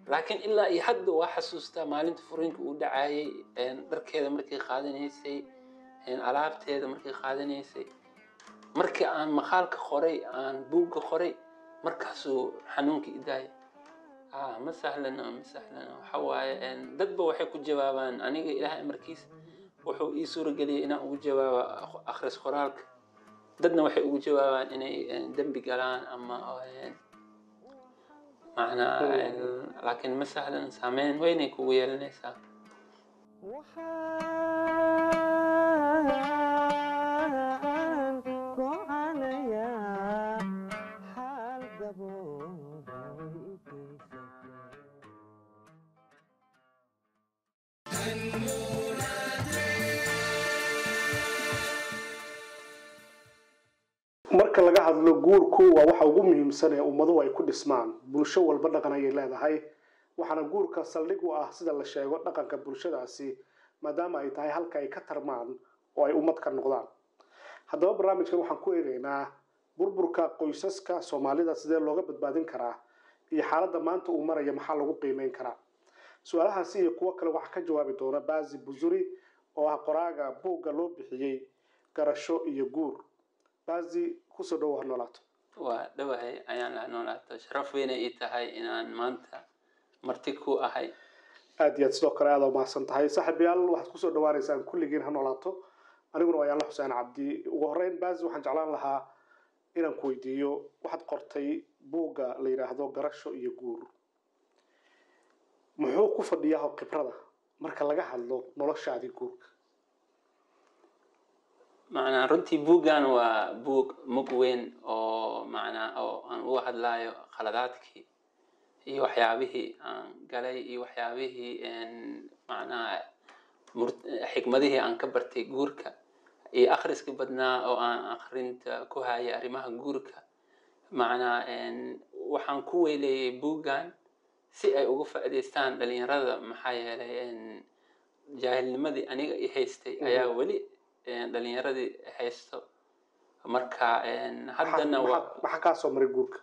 laakiin ilaa iyo hadda waa xasuustaa maalinta furiinka uu dhacayay dharkeeda markay qaadanaysay alaabteeda markay qaadanaysay markii aan maqaalka qoray aan buugga qoray markaasuu xanuunka idaaya ma sahlano ma sahlano waxa waaye dadba waxay ku jawaabaan aniga ilaahay amarkiis wuxuu ii suurageliyay inaan ugu jawaabo akhris qoraalka dadna waxay ugu jawaabaan inay dembi galaan ama macnaa laakiin ma sahlan saameyn weynay kugu yeelanaysaa marka laga hadlo guurku waa waxa ugu muhiimsan ee ummaduhu ay ku dhismaan bulsho walba dhaqan ayay leedahay waxaana guurka saldhig u ah sida la sheego dhaqanka bulshadaasi maadaama ay tahay halka ay ka tarmaan oo ay ummad ka noqdaan haddaba barnaamijkan waxaan ku eegaynaa burburka qoysaska soomaalida sidee looga badbaadin karaa iyo xaaladda maanta uu maraya maxaa lagu qiimeyn karaa su-aalahaasi iyo kuwo kale waxaa ka jawaabi doona baasi busuri oo ah qoraaga buugga loo bixiyey garasho iyo guur baasi kusoo dhowo ha noolaato waa dhowahay ayaan la noolaato sharaf weynay ii tahay inaan maanta marti ku ahay aada iyo aad sidoo kale aada umahadsan tahay saaxiibayaal waxaad kusoo dhawaaneysaan kulligiin ha noolaato aniguna waa yaalla xuseen cabdi ugu horreyn baasi waxaan jeclaan lahaa inaan ku weydiiyo waxaad qortay buugga la yidhaahdo garasho iyo guur muxuu ku fadhiyaa khibrada marka laga hadlo noloshaadii guurka macnaa runtii buuggan waa buug mug weyn oo macnaa oo aan uga hadlayo khaladaadkii iyo waxyaabihii aan galay iyo waxyaabihii macnaa xikmadihii aan ka bartay guurka iyo akhriska badnaa oo aan akhrinta ku hayay arrimaha guurka macnaa waxaan ku weyleeyay buuggan si ay uga faa'iidaystaan dhalinyarada maxaa yeelay jaahilnimadii aniga i haystay ayaa weli dhalinyaradii haysto marka haddana maxaa kaa soo maray guurka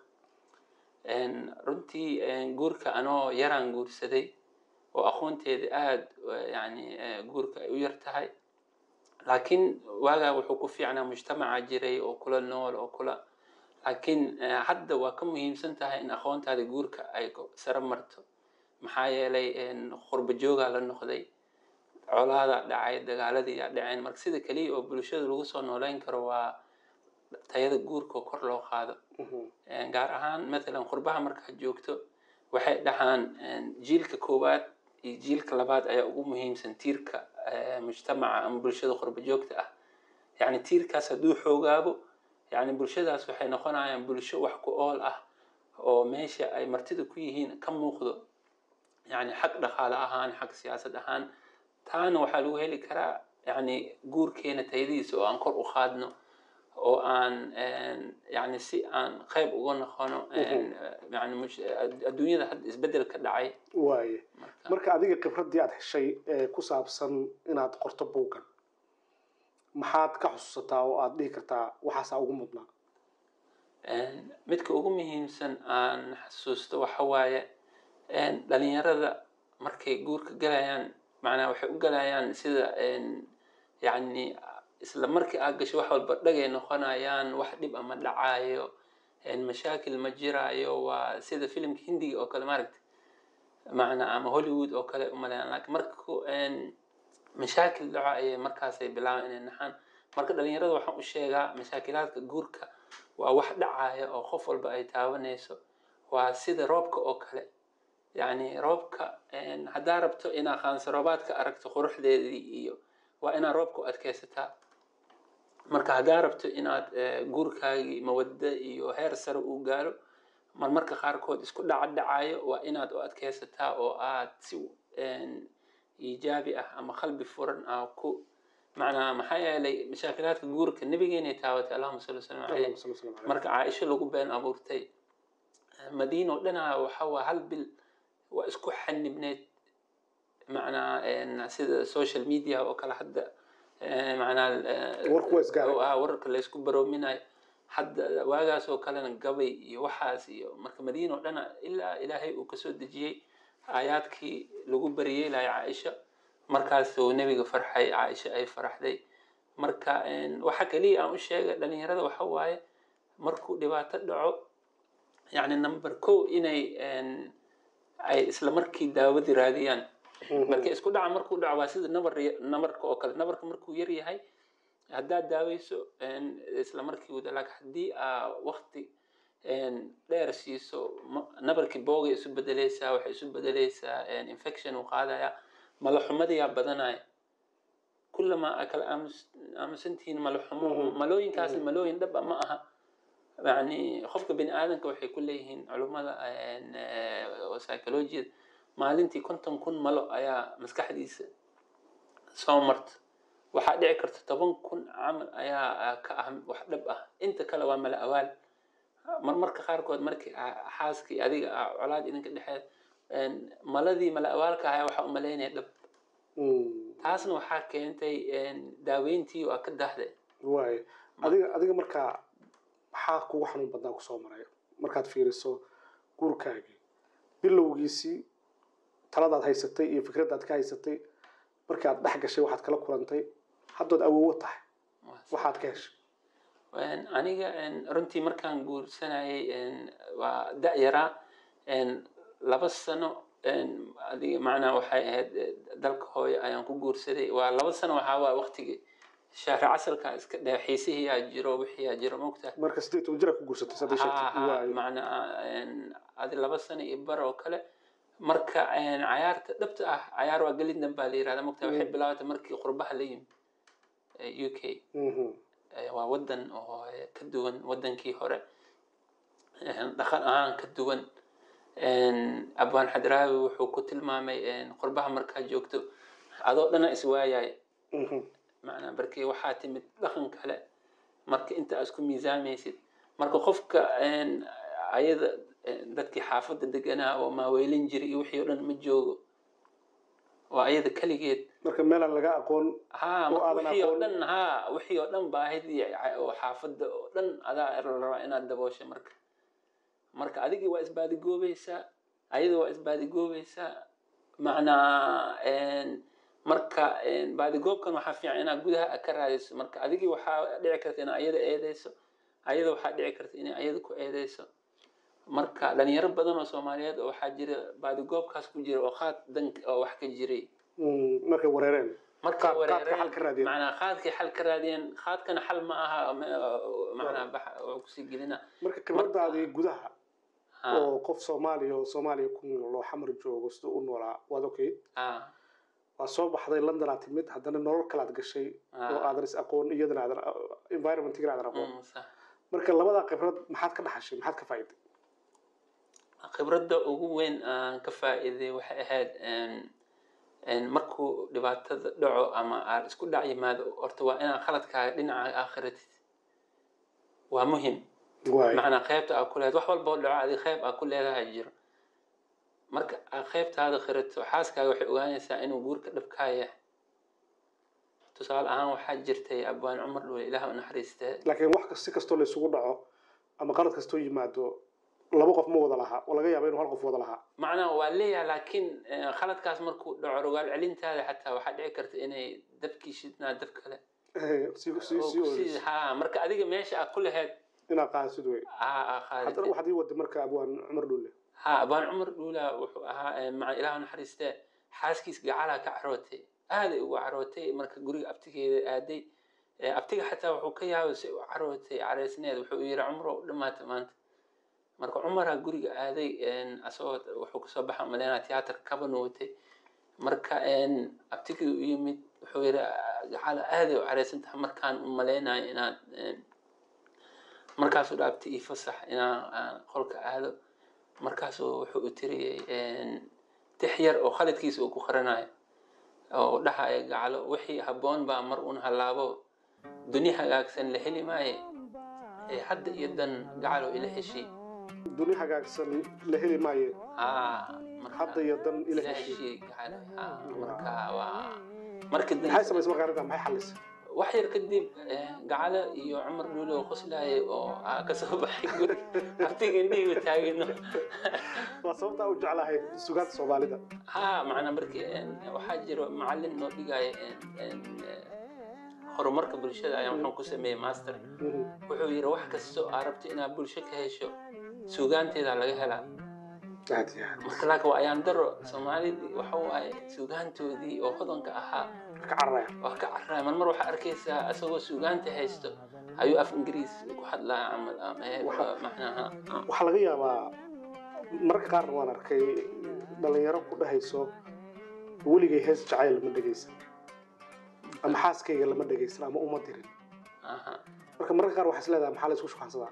runtii guurka anoo yaraan guursaday oo aqoonteeda aada yani guurka ay u yar tahay laakiin waagaa wuxuu ku fiicnaa mujtamaca jiray oo kula nool oo kula laakiin hadda waa ka muhiimsan tahay in aqoontaada guurka ay saro marto maxaa yeelay qurba joogaa la noqday colaada dhacay dagaaladii yaa dhaceen marka sida keliya oo bulshada lagu soo nooleyn karo waa tayada guurka oo kor loo qaado gaar ahaan mathalan qurbaha markaad joogto waxay dhahaan jiilka koowaad iyo jiilka labaad ayaa ugu muhiimsan tiirka mujtamaca ama bulshada qurba joogta ah yacni tiirkaas hadduu xoogaabo yacni bulshadaas waxay noqonayaan bulsho wax ku ool ah oo meesha ay martida ku yihiin ka muuqdo yacni xag dhaqaale ahaan xag siyaasad ahaan taana waxaa lagu heli karaa yani guurkeena tayadiisa oo aan kor u qaadno oo aan yani si aan qayb uga noqono yani adduunyada hadda isbedel ka dhacay waaye marka adiga khibraddii aada heshay ee ku saabsan inaad qorto buuggan maxaad ka xusuusataa oo aada dhihi kartaa waxaasaa ugu mudnaa midka ugu muhiimsan aan xasuusto waxa waaye dhalinyarada markay guurka galayaan macnaa waxay u galayaan sida yani isla markii aad gasho wax walba dhagay noqonayaan wax dhib ama dhacaayo mashaakil ma jiraayo waa sida filimka hindiga oo kale maaragta macnaa ama hollywood oo kale umaleeyaan laakiin marku mashaakil dhaco ayay markaasay bilaabaan inay naxaan marka dhalinyarada waxaan u sheegaa mashaakilaadka guurka waa wax dhacaya oo qof walba ay taabanayso waa sida roobka oo kale yani roobka haddaa rabto inaa qaansarobaad ka aragto quruxdeedii iyo waa inaad roobka u adkaysataa marka haddaa rabto inaad guurkaagii mawaddo iyo heer sare uu gaaro marmarka qaarkood isku dhaca dhacayo waa inaad u adkaysataa oo aad si iijaabi ah ama qalbi furan ah ku macnaa maxaa yeelay mashaakilaadka guurka nabigeenay taabatay allahuma salli wasalam caleyh marka caaisho lagu been abuurtay madiina oo dhanaa waxa waa hal bil waa isku xanibneyd macnaa sida social media oo kale hadda macnaa wararka laysku baroominayo hadda waagaas oo kalena gabay iyo waxaas iyo marka madiina oo dhana ilaa ilaahay uu kasoo dejiyey aayaadkii lagu bariyeelaya caaisha markaasuu nebiga farxay caaisha ay faraxday marka waxa keliya aan u sheegay dhalinyarada waxa waaye markuu dhibaato dhaco yacni number ko inay ay isla markii daawadii raadiyaan marka isku dhaca markuu dhaco waa sida nabar nabarka oo kale nabarka markuu yar yahay haddaad daaweyso isla markii wada laakiin haddii aa waqti dheer siiso nabarkii boogay isu bedeleysaa waxay isu bedeleysaa infection uu qaadaya malaxumadiyaa badanaya kullamaa aa kala aamusantihiin malaxumo malooyinkaasna malooyin dhaba ma aha yani qofka bini aadamka waxay ku leeyihiin culummada psychologiyada maalintii konton kun malo ayaa maskaxdiisa soo marta waxaa dhici karta toban kun camal ayaa ka ah wax dhab ah inta kale waa mala awaal marmarka qaarkood markii xaaskii adiga ah colaad idinka dhexeed maladii mala awaalka ahaa waxaa umalaynaya dhab taasna waxaa keentay daaweyntii waa ka dahday waay adiga adiga markaa maxaa kugu xanuun badnaa kusoo maray markaad fiiriso guurkaagii bilowgiisii taladaad haysatay iyo fikraddaad ka haysatay markii aad dhex gashay waxaad kala kulantay haddood awoowo tahay waxaad ka heshay aniga runtii markaan guursanayay waa da-yaraa laba sano adiga macnaa waxay ahayd dalka hooyo ayaan ku guursaday waa laba sano waxaa waa waqtigii shahri casalka iska dhe xiisihiyaa jiro wixiyaa jiro mogtahay marka sideed toban jira ku guursatay saddex sheegtay macnaa adi laba sano iyo bar oo kale marka cayaarta dhabta ah cayaar waa gelin dambaa la yirahda mogtahay waxay bilaabatay markii qurbaha la yimi u k waa wadan oo ka duwan wadankii hore dhaqan ahaan ka duwan abwaan xadraawi wuxuu ku tilmaamay qurbaha markaa joogto adoo dhana iswaayay macnaa barkii waxaa timid dhaqan kale marka inta isku miisaamaysid marka qofka ayada dadkii xaafadda deganaa oo maaweelin jiray iyo wixii o dhan ma joogo waa ayada keligeed marka meelaan laga aqoon ha wixii oo dhan ha wixii oo dhan baahidii oo xaafadda oo dhan adaa la rabaa inaad dabooshay marka marka adigii waa isbaadigoobaysaa ayada waa isbaadigoobaysaa macnaa marka baadigoobkan waxaa fiican inaad gudaha ka raadayso marka adigii waxaa dhici karta inaad ayada eedeyso ayada waxaa dhici karta inay ayada ku eedeyso marka dhalinyaro badan oo soomaaliyeed oo waxaa jira baadigoobkaas ku jira oo qaad dan oo wax ka jiray markay wareereen marka wareereen macnaa qaadkay xal ka raadiyeen qaadkana xal ma aha macnaa bax oo kusii gelina marka khibradaadii gudaha oo qof soomaaliya oo soomaaliya ku nool oo xamar joogo sida u noolaa waad okay waa soo baxday london aad timid haddana nolol kale aad gashay oo aadan is aqoon iyadana aadan environmentgana aadan aqoon marka labadaa khibrad maxaad ka dhaxashay maxaad ka faa'iday khibradda ugu weyn aan ka faa'iiday waxay ahayd markuu dhibaatada dhaco ama aad isku dhac yimaado horta waa inaad khaladkaaga dhinaca aakhiratid waa muhim macnaa qeybta aad ku leedahay wax walba oo dhaco adi qeyb aad ku leedahay jiro marka aad qeybtaada khirato xaaskaaga waxay ogaanaysaa inuu guurka dhabkaa yahay tusaale ahaan waxaa jirtay abwaan cumar dhuule ilaah u naxariistee laakiin wax si kastoo la isugu dhaco ama qalad kastoo yimaado laba qof ma wada lahaa oo laga yaaba inuu hal qof wada lahaa macnaha waa leeyahay laakiin khaladkaas markuu dhaco rogaal celintaada xataa waxaa dhici karta inay dabkii shidnaa dab kale ha marka adiga meesha aad ku lahayd inaad qaadasid wey ha haddana waxaad ii wada marka abwaan cumar dhuule ha abwaan cumar dhuula wuxuu ahaa maca ilaah naxariistee xaaskiis gacalaa ka carootay aaday ugu carootay marka guriga abtigeeda aaday abtiga xataa wuxuu ka yaabay si u carootay careysneed wuxuu yiri cumro u dhamaatay maanta marka cumaraa guriga aaday asagoo wuxuu kasoo baxa maleynaa tiyaatar kaban watay marka abtigii u yimid wuxuu yiri gacala aaday u careysan tahay markaan u maleynayo inaad markaasuu dha abti ii fasax inaan qolka aado markaasuu wuxuu u tiriyey tix yar oo khaladkiisa uu ku qaranayo oo dhahaya gacalo wixii habboon baa mar un hallaabo duni hagaagsan la heli maaye hadda iyo dan gacalo ila heshii duni hagaagsan la heli maaye hadda iyo dan ila heshii heshii gacalo marka waa marka maxay samaysay markaa arrintaa maxay xalisay wax yar kadib gacalo iyo cumar dhuule oo qoslaayay oo aa kasoo baxay guri hartiga indhihiiba taagino waa sababtaa u jeclahay sugaanta soomaalida ha macnaa markii waxaa jiro macalin noo dhigaya horumarka bulshada ayaa wuxuu ku sameeyey master wuxuu yidhi wax kastoo aa rabto inaad bulsho ka hesho sugaanteeda laga helaa aad iyo aad marka laakiin waa ayaan daro soomaalidii waxa waaye sugaantoodii oo hodanka ahaa ka cararaya waa ka carraya marmar waxaa arkaysaa isagoo sugaanta haysto ayuu af ingiriis ku hadlaa camal ama Waxa- macnaha waxaa laga yaabaa mararka qaarna waan arkay dhalinyaro ku dhahayso weligay hees jacayl lama dhegaysan ama xaaskayga lama dhegaysan ama uma dirin aha marka mararka qaar waxaa is leedahay maxaa la isku shukaansadaa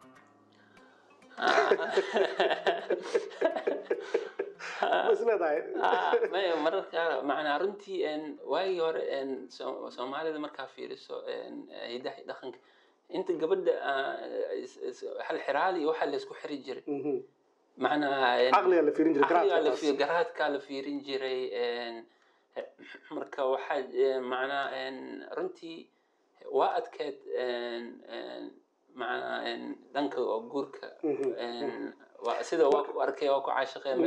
ma is leedahay Ah, maya mararka macnaa runtii een, waagii hore een, Soo- soomaalida markaa fiiriso een, hidaha iyo dhaqanka inta gabadha ah, is- is- hal xiraali iyo waxaa laysku xiri jiray Mhm. macnaa een, caqligaa la fiirin jiray caqligaa la garaadkaas fi- garaadkaa la fiirin jiray een, marka waxaa een, macnaa een, runtii waa adkeed een, een, macnaa een, dhanka oo guurka Mhm. een, waa- sida waa ku arkay waa ku caashiqeen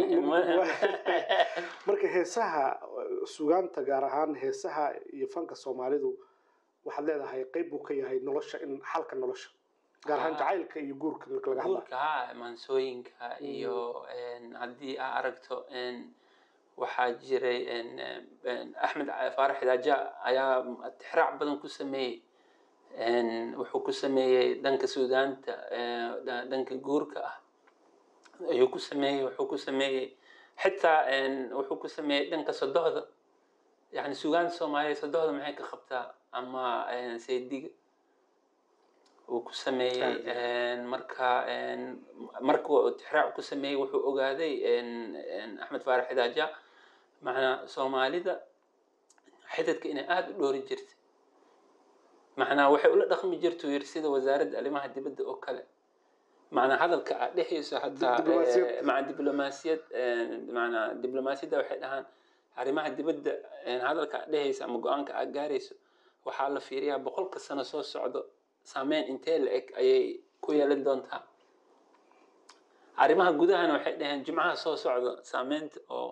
marka heesaha sugaanta gaar ahaan heesaha iyo fanka soomaalidu waxaad leedahay qayb buu ka yahay nolosha in xalka nolosha gaar ahaan Ah. jacaylka iyo guurka marka laga hadlayo guurka ha maansooyinka iyo een, haddii aa aragto een, waxaa jiray een, een, axmed faarax idaaja ayaa tixraac badan ku sameeyey een, wuxuu ku sameeyey dhanka suudaanta ee, dha- dhanka guurka ah ayuu ku sameeyey wuxuu ku sameeyey xitaa een, wuxuu ku sameeyey dhanka sodohda yani suugaanta soomaaliya sodohda maxay ka qabtaa ama een, saydiga uu ku sameeyey Aad iyo een, marka een, markuu uu tixraac ku sameeyey wuxuu ogaaday een, een, axmed faarax idaaja macnaa soomaalida xidadka inay aada u dhoori jirtay macnaa waxay ula dhaqmi jirtuu yiri sida wasaaradda arrimaha dibadda oo kale macnaa hadalka aad dhexayso hataa Diblomaasiyad. eh, maca diblomaasiyad eh, macnaa diblomaasiyadda waxay dhahaan arrimaha dibadda eh, hadalka aad dhehayso ama go-aanka aad gaarayso waxaa la fiiriyaa boqolka sano soo socdo saameyn intee la eg ayay ku yeelan doontaa arrimaha gudahana waxay dhaheen jimcaha soo socdo saameynta oo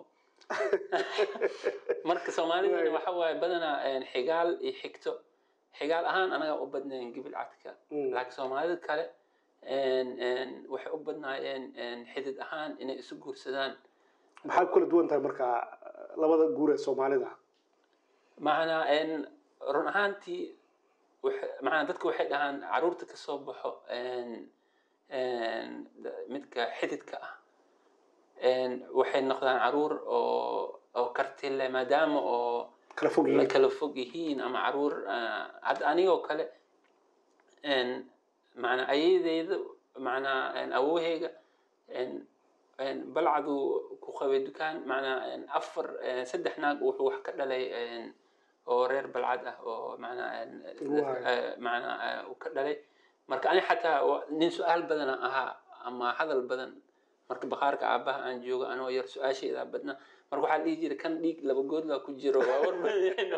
marka soomaalidana waxa waaye badanaa een, xigaal iyo xigto xigaal ahaan anaga u badnayn gibil cadka Mm. laakiin soomaalida kale een, een, waxay u badnaayeen een, xidid ahaan inay isu guursadaan maxaa ku kala duwan tahay marka labada guur ee soomaalida macnaa een, run ahaantii waxa- macnaa dadka waxay dhahaan caruurta ka soo baxo een, een, da- midka xididka ah een, waxay noqdaan caruur oo oo karti leh maadaama oo kala fog la yihiin kala fog yihiin ama caruur ah, hadda anigoo kale een, macnaa ayadeyda macnaa een, awoheyga een, een, balcadu ku qabay dukaan macnaa een, afar een, saddex naag wuxuu wax ka dhalay een, oo reer balcad ah oo macnaa een, Waay. eh, macnaa eh, uu ka dhalay marka ani xataa wa- nin su-aal badana ahaa ama hadal badan marka bakhaarka aabaha aan joogo anoo yar su-aashayda badna marka waxaa dhihi jiray kan dhiig laba goodla ku jiro waa war badan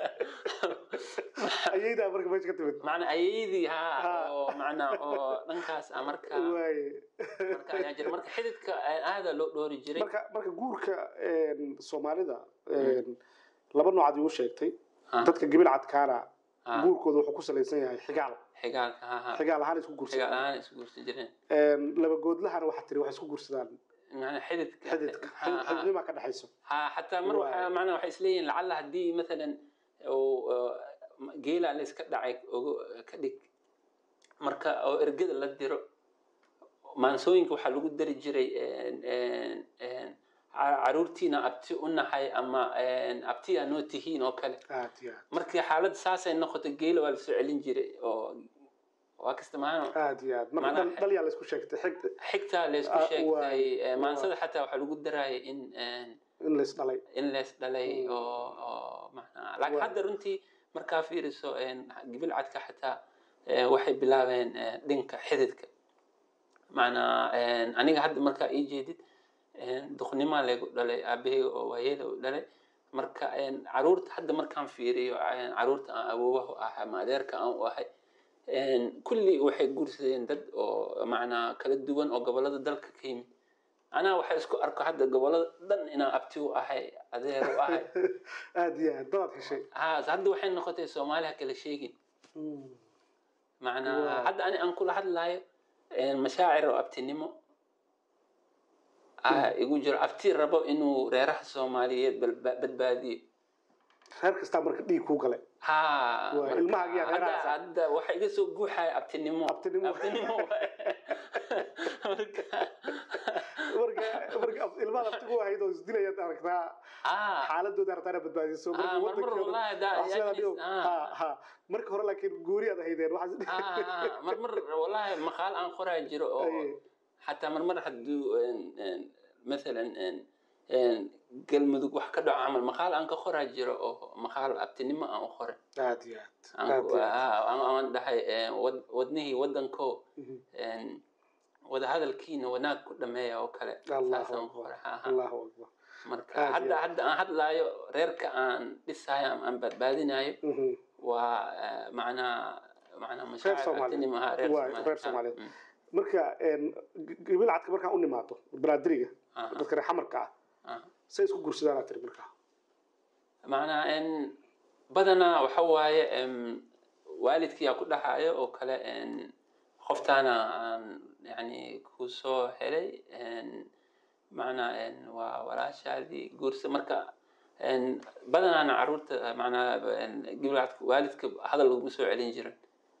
ayaydaa marka meesha ka timid macnaa ayeydii Ha. haa oo macnaa oo dhankaas ah marka waaye marka ayaa jira marka xididka aada loo dhoori jiray marka marka guurka een, soomaalida een, laba nooc aad igu sheegtay Ha, dadka gibil cadkaana ha, guurkooda wuxuu ku salaysan yahay xigaal xigaalka ha ha xigaal ahaan isku xigaal guursadaan ahaan isku guursan jireen Een, laba goodlahana waxaa tiri waxay isku guursadaan macnaa xididka xididka ha, ha. xididnimaa ka dhexayso ha xataa mar Waay. waxaa macnaa waxay isleeyihin lacalla haddii mathalan uu uh, geela la iska dhacay ugu ka dhig marka oo ergada la diro maansooyinka waxaa lagu dari jiray een, een, een, ca- caruurtiina abti u nahay ama een, abtiyaa noo tihiin oo kale aad iyo aad markii xaaladda saasay noqoto geela waa lasoo celin jiray oo waa kasta maano aad iyo aad marka Macnaha- dhal- dhal yaa la isku sheegtay xig xigtaa laysku Ah, sheegtay waay, eh, maansada xataa waxaa lagu daraayay in een, in la isdhalay in lees dhalay Mm. oo oo macnaa laakiin Waay. hadda runtii markaa fiiriso een, gibil cadka xataa eh, waxay bilaabeen eh, dhinka xididka macnaa een, aniga hadda markaa ii jeedid een, duqnimaa laygu dhalay aabaheyga oo waayela u dhalay marka een, caruurta hadda markaan fiiriyo een, caruurta aan awoowaha u ahay ama adeerka aan u ahay een, kulli waxay guursadeen dad oo macnaa kala duwan oo gobolada dalka ka yimid anaa waxay isku arko hadda gobolada dhan inaan abti u ahay adeer u ahay aada iyo aad dadaad heshay haa hadda waxay noqotay soomaaliha kala sheegin macnaa Wow. hadda ani aan kula hadlayo een, mashaacir oo abtinimo ah igu jiro abti rabo inuu reeraha soomaaliyeed balba- badbaadiyo reer kastaa marka dhiig kuu galay haa Waa, marka ilmaha iyo hadda reerahaas. hadda waxa iga soo guuxaya abtinimo Abtinimo. abtinimo waaye. marka marka marka af- ilmaha aftigu ahayd oo isdilayaad aragtaa haa xaaladooda aragtaana badbaadiso haa marmar wadankooda- wallahi da wax sidaa yacni, dhigo. haa. Ha, ha. marka hore laakiin guuri aad ahaydeen waxaas- haa haa marmar wallahi maqaal aan qoraa jiro oo Aye. xataa marmar hadduu een, een, mathalan een, een, galmudug wax ka dhaco camal maqaal aan ka qoraa jiro oo maqaal abtinimo aan u qoray aad iyo aad aan aad ku- iyo aad haa, aan aan dhahay een, wad- wadnihii wadanko Mhm. een, wadahadalkiina wanaag ku dhameeya oo kale Allahu saasaan akbar. qoray haa, haa. allahu akbar marka Aad iyo hadda aad. hadda aan hadlaayo reerka aan dhisayo ama aan badbaadinayo Mhm. waa eh, macnaa macnaa mashaacir Soomaaliyeed. abtinimo haa reer Waa, Soomaaliyeed. reer haa, Soomaaliyeed. mm, marka een, g- gabil cadka markaan u nimaado banaadiriga aha, dadka reer xamarka ah aha. say isku guursadaan aad tiri marka macnaa in badanaa waxa waaye em, waalidkiyaa ku dhahayo oo kale en, qoftaana aan yani ku soo helay en, macnaa en, waa walaashaadii guursa marka en, badanaana caruurta macnaa en, gibladka waalidka hadal laguma soo celin jirin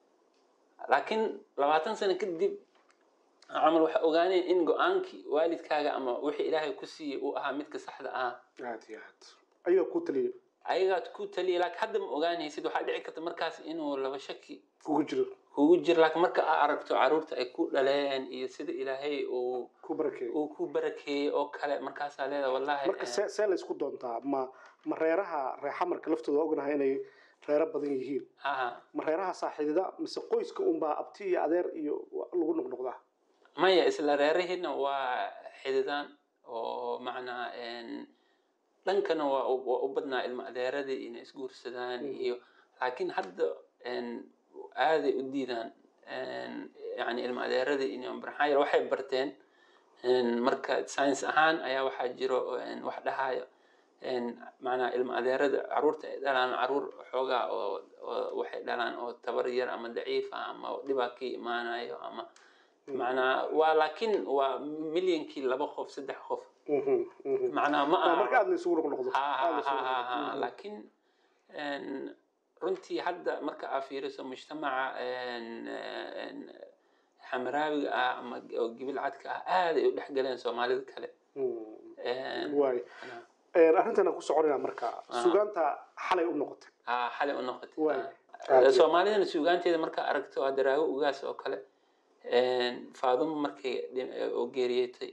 laakiin labaatan sano kadib camal waxa ogaaneen in go-aankii waalidkaaga ama wixii ilaahay ku siiyey uu ahaa midka saxda ah aad iyo aad ayaga ku taliya ayagaad ku taliya laakiin hadda ma ogaanaysid waxaa dhici karta markaas inuu laba shaki kugu jiro kugu jiro laakiin marka aa aragto caruurta ay ku dhaleen iyo sida ilaahay uu ku barakeeyo uu ku barakeeyey oo kale markaasaa leedahay wallahi marka see see la isku doontaa ma ma reeraha reer xamarka laftooda ognahay inay reero badan yihiin ha ma reeraha saaxiidada mise qoyska unbaa abti iyo adeer iyo lagu noqnoqdaa maya isla reerihiina waa xididaan oo macnaa en, dhankana waa u waa u badnaa ilma adeeradii inay isguursadaan Mhm. iyo laakiin hadda en, aaday u diidaan en, yani ilma adeeradii inay maxaa yeele waxay barteen en, marka science ahaan ayaa waxaa jiro en, wax dhahayo en, macnaa ilma adeerada caruurta ay dhalaan caruur xoogaa oo oo waxay dhalaan oo tabar yar ama daciif ah ama dhibaa ka imaanayo ama macnaa waa laakiin waa milyankii laba qof saddex qof Mhm, mhm. macnaa ma Waa marka aha aad la isugu noqnoqdo ha aad la ha isugu ha noqnoqdo. ha Mhm. laakiin en, runtii hadda marka aa fiiriso mujtamaca en, en, xamaraawiga ah ama oo gibil cadka ah aaday u dhexgaleen soomaalida kale Mhm. En, waay Een, arrintan aan ku soconayna marka Ah. sugaanta xalay u noqotay ha xalay u noqotay Waay. Ha. Aad iyo- soomaalidana suugaanteeda markaa aragto waa daraago ugaas oo kale en, faadumo markay dhin- oo geeriyeetay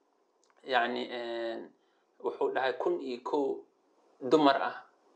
yacni en, wuxuu dhahay kun iyo kow dumar ah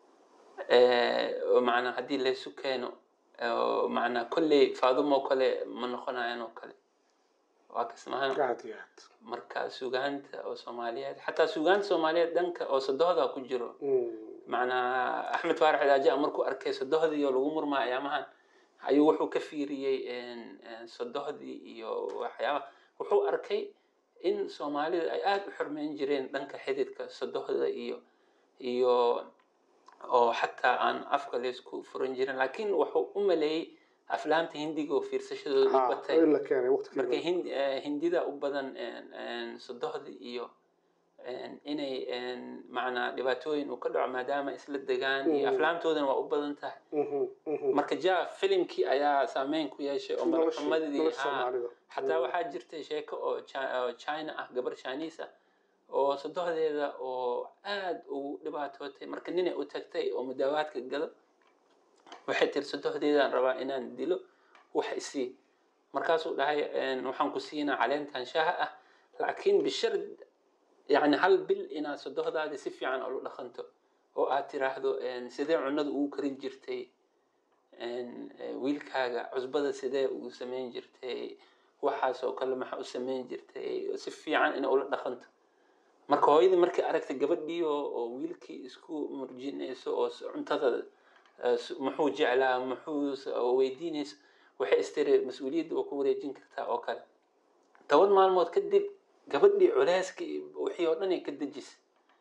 eh, oo macnaa haddii laysu keeno oo macnaa kolley faadumo kale ma noqonayan oo kale waa kasmahan aad iyo aad marka suugaanta oo soomaaliyeed xataa suugaanta soomaaliyeed dhanka oo sadohda ku jiro Mhm. macnaa axmed faarax idaaja markuu arkay sodohdii oo lagu murmaa ayaamahan ayuu wuxuu ka fiiriyey en- en sodohdii iyo waxyaaba wuxuu arkay in soomaalida ay aada u xurmeyn jireen dhanka xididka sodohda iyo iyo oo xataa aan afka laysku furan jirin laakiin wuxuu u maleeyey aflaamta hindiga oo fiirsashadooda u Ha, batay in la keenay marka waqtigeeda hind- eh, hindida u badan en- en sodohda iyo en inay en macnaa dhibaatooyin uu ka dhaco maadaama isla degaan iyo Mhm. aflaamtoodana waa u badan tahay Mhm, mhm. marka ja filimkii ayaa saameyn ku yeeshay oo Nolosha- madaxumadii nolosha haa. Soomaalida. xataa Mhm. waxaa jirtay sheeko oo Chi- oo china ah gabar chinese ah oo sodohdeeda oo aad ugu dhibaatootay marka ninay u tagtay oo mudaawaadka gado waxay tiri sodohdeedaan rabaa inaan dilo wax isii markaasuu dhahay en, waxaan ku siinaa caleentan shaaha ah laakiin bishard yani hal bil inaad sodohdaadi si fiican ula dhaqanto oo aad tiraahdo en, sidee cunada ugu karin jirtay en, eh, wiilkaaga cusbada sidee ugu samayn jirtay waxaas oo kale maxaa u samayn jirtay si fiican ina ula dhaqanto marka hooyadii markay aragtay gabadhii oo oo wiilkii isku murjinayso oo s- cuntada eh, s- muxuu jeclaa muxuu s- oo weydiinayso waxay istiri mas-uuliyadda oo ku wareejin kartaa oo kale toban maalmood kadib gabadhii culeyskii wixii oo dhan ay ka dejisay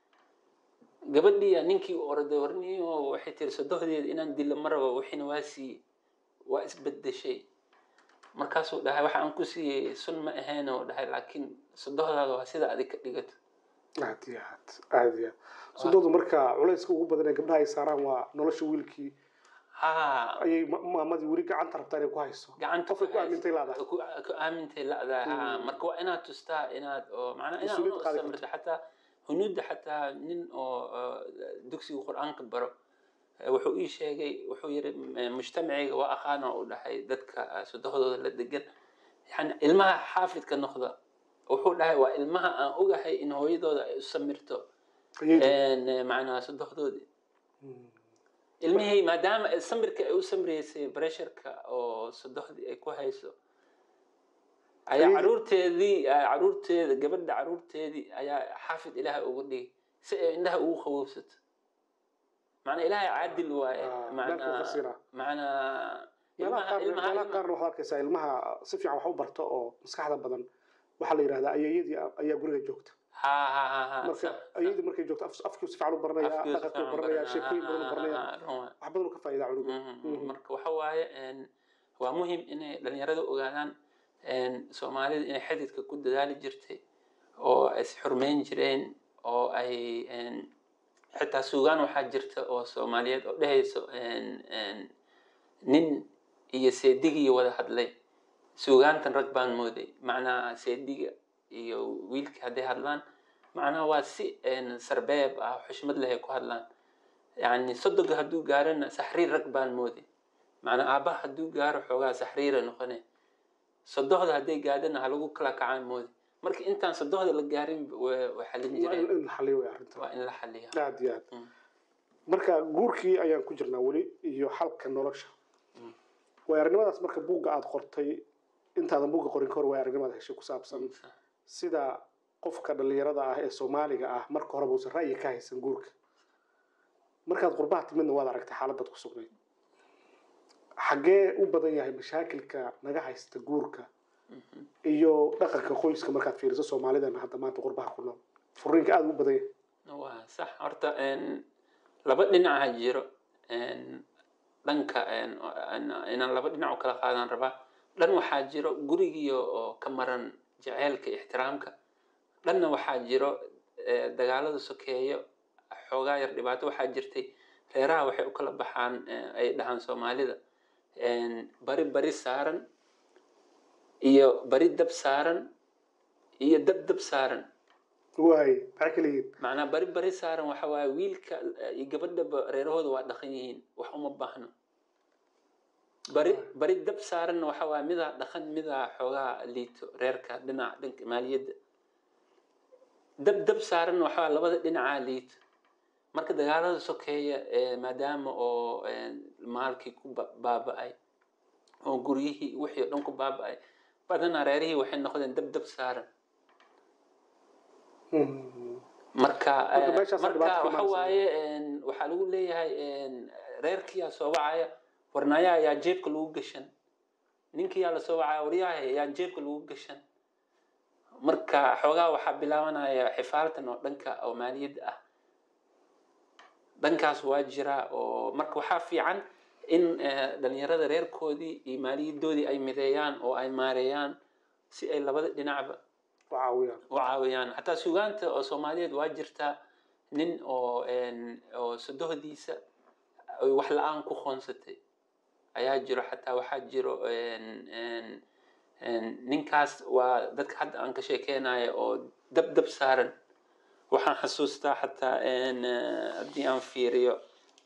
gabadhii ninkii u orday warniyo waxay tiri sodohdeeda inaan dilo ma rabo wixiina waa siiyey waa isbedeshay markaasuu dhahay waxa aan ku siiyey sun ma ahayn oo dhahay laakiin sodohdaada waa sida adig ka dhigato aad iyo aad aad iyo aad sodoodu marka culayska ugu badan ee gabdhaha ay saaraan waa nolosha wiilkii ha ayay ma- maamadii weli gacanta rabtaa inay ku hayso gacanta qofka ku aamintay laadahay ku ku aamintay la'dahay ha Mm. marka waa inaad tustaa inaad oo macnaa inaad Mas-uuliyad u qaadi samirta xataa hunuudda xataa nin oo oo dugsiga qur-aanka baro eh, wuxuu ii sheegay wuxuu yiri eh, mujtamacayga waa aqaana u dhahay dadka eh, sodohdooda la degan yani ilmaha xaafidka noqda wuxuu dhahay waa ilmaha aan ogahay in hooyadooda ay u samirto ayay een, eh, macnaa sodohdoodii ilmihii maadaama ay samirka ay u samreysay bresharka oo sodohdii ay ku hayso ayaa Ayay- caruurteedii ah, caruurteeda gabadha caruurteedii ayaa xaafid ilaahay uga dhigay si ay indhaha ugu qabowsato macnaa ilaahay caadil waaye Ah, macnaa dhanka fasira. macnaa meelaha ilmaha qaar ilmaha meelaha qaarna waxaad arkaysaa ilmaha si fiican wax u barto oo maskaxda badan waxaa la yidhahdaa ayeeyadii ayaa guriga joogta ha ha ha ha marka sax, ayeeyadii markay joogto af- afkii si fiican u baranaya afkiisa dhaqankii u fiican baranaya baranaa, sheekooyin ha, badan u ha, baranaya ha, run waay. wax badan u ka faa'iidaa cunuga Mhm. Mhm. marka waxa waaye een, waa muhiim inay dhalinyarada ogaadaan een, soomaalida inay xididka ku dadaali jirtay oo ay is xurmeyn jireen oo ay een, xitaa suugaan waxaa jirta oo soomaaliyeed oo dhehayso een, een, nin iyo seedigii wada hadlay suugaantan rag baan mooday macnaha seediga iyo wiilkii hadday hadlaan macnaha waa si een, sarbeeb ah xushmad leh ay ku hadlaan yani sodoga hadduu gaarana saxriir rag baan mooday macnaa aabbaha hadduu gaaro xoogaa saxriira noqone sodohda hadday gaadhana ha lagu kala kacaan mooday marka intaan sodohda la gaarin wa- way xalin waa jireen in in la xaliyo way arrinta waa in la xaliya aad iyo aad Mm. marka guurkii ayaan ku jirnaa weli iyo xalka nolosha way arrimadaas marka buugga aad qortay intaadan buugga qorin ka hor way arrimada heshay ku saabsan sida qofka dhalinyarada ah ee soomaaliga ah marka horeba uusan ra'yi ka haysan guurka markaad qurbaha timidna waad aragtay xaaladaad ku sugnayd xaggee u badan yahay mashaakilka naga haysta guurka iyo dhaqanka qoyska markaad fiiriso soomaalidana hadda maanta qurbaha ku nool furiinka aada u badan yahay waa sax horta een, laba dhinaca jiro een, dhanka een, een- inaan laba dhinac u kala qaadan rabaa dhan waxaa jiro gurigii oo ka maran jaceylka iyo ixtiraamka dhanna waxaa jiro eh, dagaalada sokeeyo xoogaa yar dhibaato waxaa jirtay reeraha waxay u kala baxaan eh, ay dhahaan soomaalida een, bari bari saaran iyo bari dab saaran iyo dab dab saaran waay maxay kala yihiin macnaa bari bari saaran waxa waaye wiilka iyo gabadhaba reerahooda waa dhaqan yihiin wax uma baahno bari bari dab saaranna waxa waaye midaa dhaqan midaa xoogaa liito reerka dhinaca dhanka maaliyadda dab dab saaranna waxa waaye labada dhinacaa liito marka dagaalada sokeeya ee maadaama oo ee, maalkii ku ba- baaba'ay oo guryihii wixii oo dhan ku baaba'ay badanaa reerihii waxay noqdeen dab dab saaran Mhm. marka Marka eh, meeshaas marka dhibaato ka waxa imaanaysa. waaye een, waxaa lagu leeyahay een, reerkiyaa soo wacaya warnaayaa ayaa jeebka lagu gashan ninkiyaa lasoo wacaya waryaha ayaa jeebka lagu gashan marka xoogaa waxaa bilaabanaya xifaaltan oo dhanka oo maaliyadda ah dhankaas waa jira oo marka waxaa fiican in eh, dhalinyarada reerkoodii iyo maaliyaddoodii ay mideeyaan oo ay maareeyaan si ay labada dhinacba u caawiyaan u caawiyaan xataa sugaanta oo soomaaliyeed waa jirtaa nin oo een, oo sodohdiisa ay wax la-aan ku qoonsatay ayaa jiro xataa waxaa jiro een, een, een, ninkaas waa dadka hadda aan ka sheekeynayo oo dab dab saaran waxaan xasuustaa xataa een, eh, haddii aan fiiriyo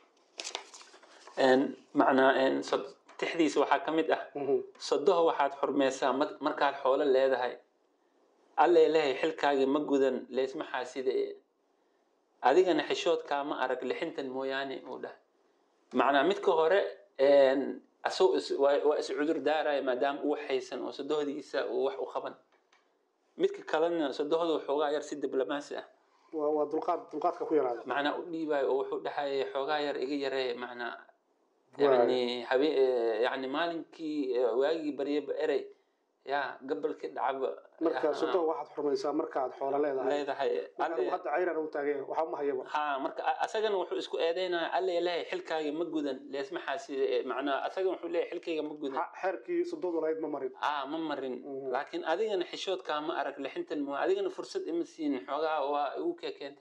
een, macnaa een, sod- tixdiisa waxaa ka mid ah Mhm. sodoho waxaad xurmaysaa mar- markaad xoolo leedahay alle lehay xilkaagii ma gudan leysma xaaside adigana xishoodkaa ma arag lixintan mooyaane uu dhah macnaa midka hore een, asagoo is- waa waa is cudur daaraya maadaama uu haysan oo sodohdiisa uu wax u qaban midka kalena sodohda waxoogaa yar si diblomaasi ah waa waa dulqaad dulqaadka ku yaraada macnaa u dhiibayo oo wuxuu dhahayay xoogaa yar iga yaree macnaa Waay. yani habe yani maalinkii eh, waagii baryaba erey ya gabalkii dhacaba marka ah, sodo waxaad xurmaysaa markaad xoola leedahay leedahay marka alle- hadda cayraan u taageen waxba ma hayaba ha marka a- asagana wuxuu isku eedeynaya alle lehay xilkaaga ma gudan leesmaxaasi macnaa asagana wuxuu leeyahay xilkayga ma gudan Ha- xeerkii sodoodu lahayd ma marin ah ma marin Mhm. laakiin adigana xishoodkaa ma arag lixintan ma adigana fursad ima siin xoogaa waa igu keekeenta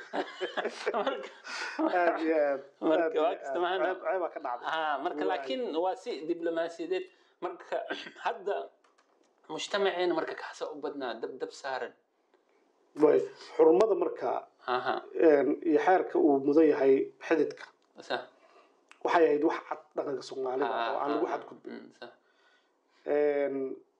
aad iyo aad Marka aad iyo waa aad. kasta maana. ceeb ceebaa ka dhacday ah marka Waay. laakiin waa si diblomaasiyadeed marka hadda mujtamaceena marka kaxsa u badnaa dab dab saaran way xurmada marka aha een, iyo xeerka uu mudan yahay xididka sa waxay ahayd wax cad dhaqanka soomaalida oo aan lagu xadgudbin Mm, sa Een,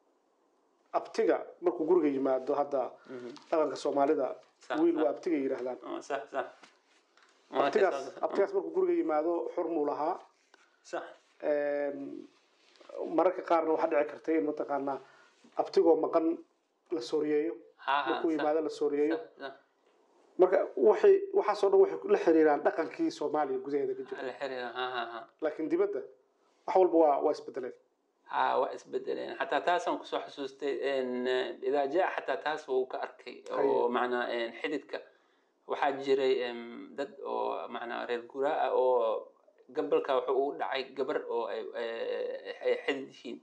abtiga markuu guriga yimaado hadda Mhm. dhaqanka soomaalida Sax, wiil sax. waa abtiga yidhaahdaan Oh, sax sax abtigaas abtigaas markuu guriga yimaado xurmuu lahaa sax Een, mararka qaarna waxaa dhici kartay in mataqaanaa abtigoo maqan la sooriyeeyo ha ha markuu yimaado la sooriyeeyo sax, sax. marka waxay waxaasoo dhan waxay la xiriiraan dhaqankii soomaaliya gudaheeda ka jira la xiriira ha ha ha laakiin dibadda wax walba waa waa isbedeleen ha waa isbedeleen xataa taasaan kusoo xasuustay in idaa jaa xataa taas wuu ka arkay oo Haye. macnaa xididka waxaa jiray em, dad oo macnaa reer guraa ah oo gabalka wuxuu ugu dhacay gabar oo ay ay- ay xidid yihiin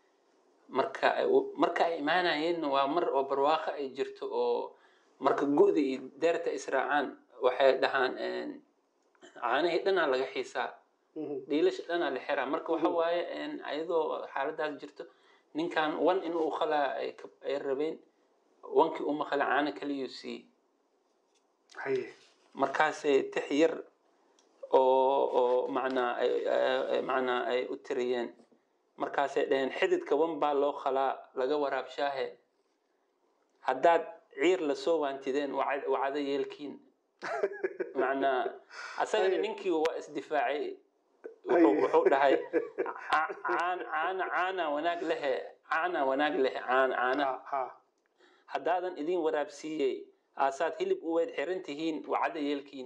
marka ay u- marka ay imaanayeen waa mar oo barwaaqo ay jirto oo marka gu'da iyo deerta israacaan waxay dhahaan em, caanihii dhanaa laga xiisaa Mhm. dhiilasha dhanaa la xiraa marka waxa Mhm. waaye een, ayadoo xaaladaas jirto ninkan wan inuu khalaa ay ka- ay rabeen wankii uma khala caano kaliyuu siiyey haye markaasay tix yar oo oo macnaa ay ay- ay- macnaa ay u tiriyeen markaasay dhaheen xididka wan baa loo khalaa laga waraabshaahe haddaad ciir lasoo waantideen wacad- wacdo yeelkiin macnaa asagana Haye. ninkii waa isdifaacay Haye. wuxuu wuxuu dhahay "Ca- caan- caana caana wanaag lehe caana wanaag lehe caan caana ha ha haddaadan idin waraabsiiyey aasaad hilib u weyd xiran tihiin wacada yeelkiin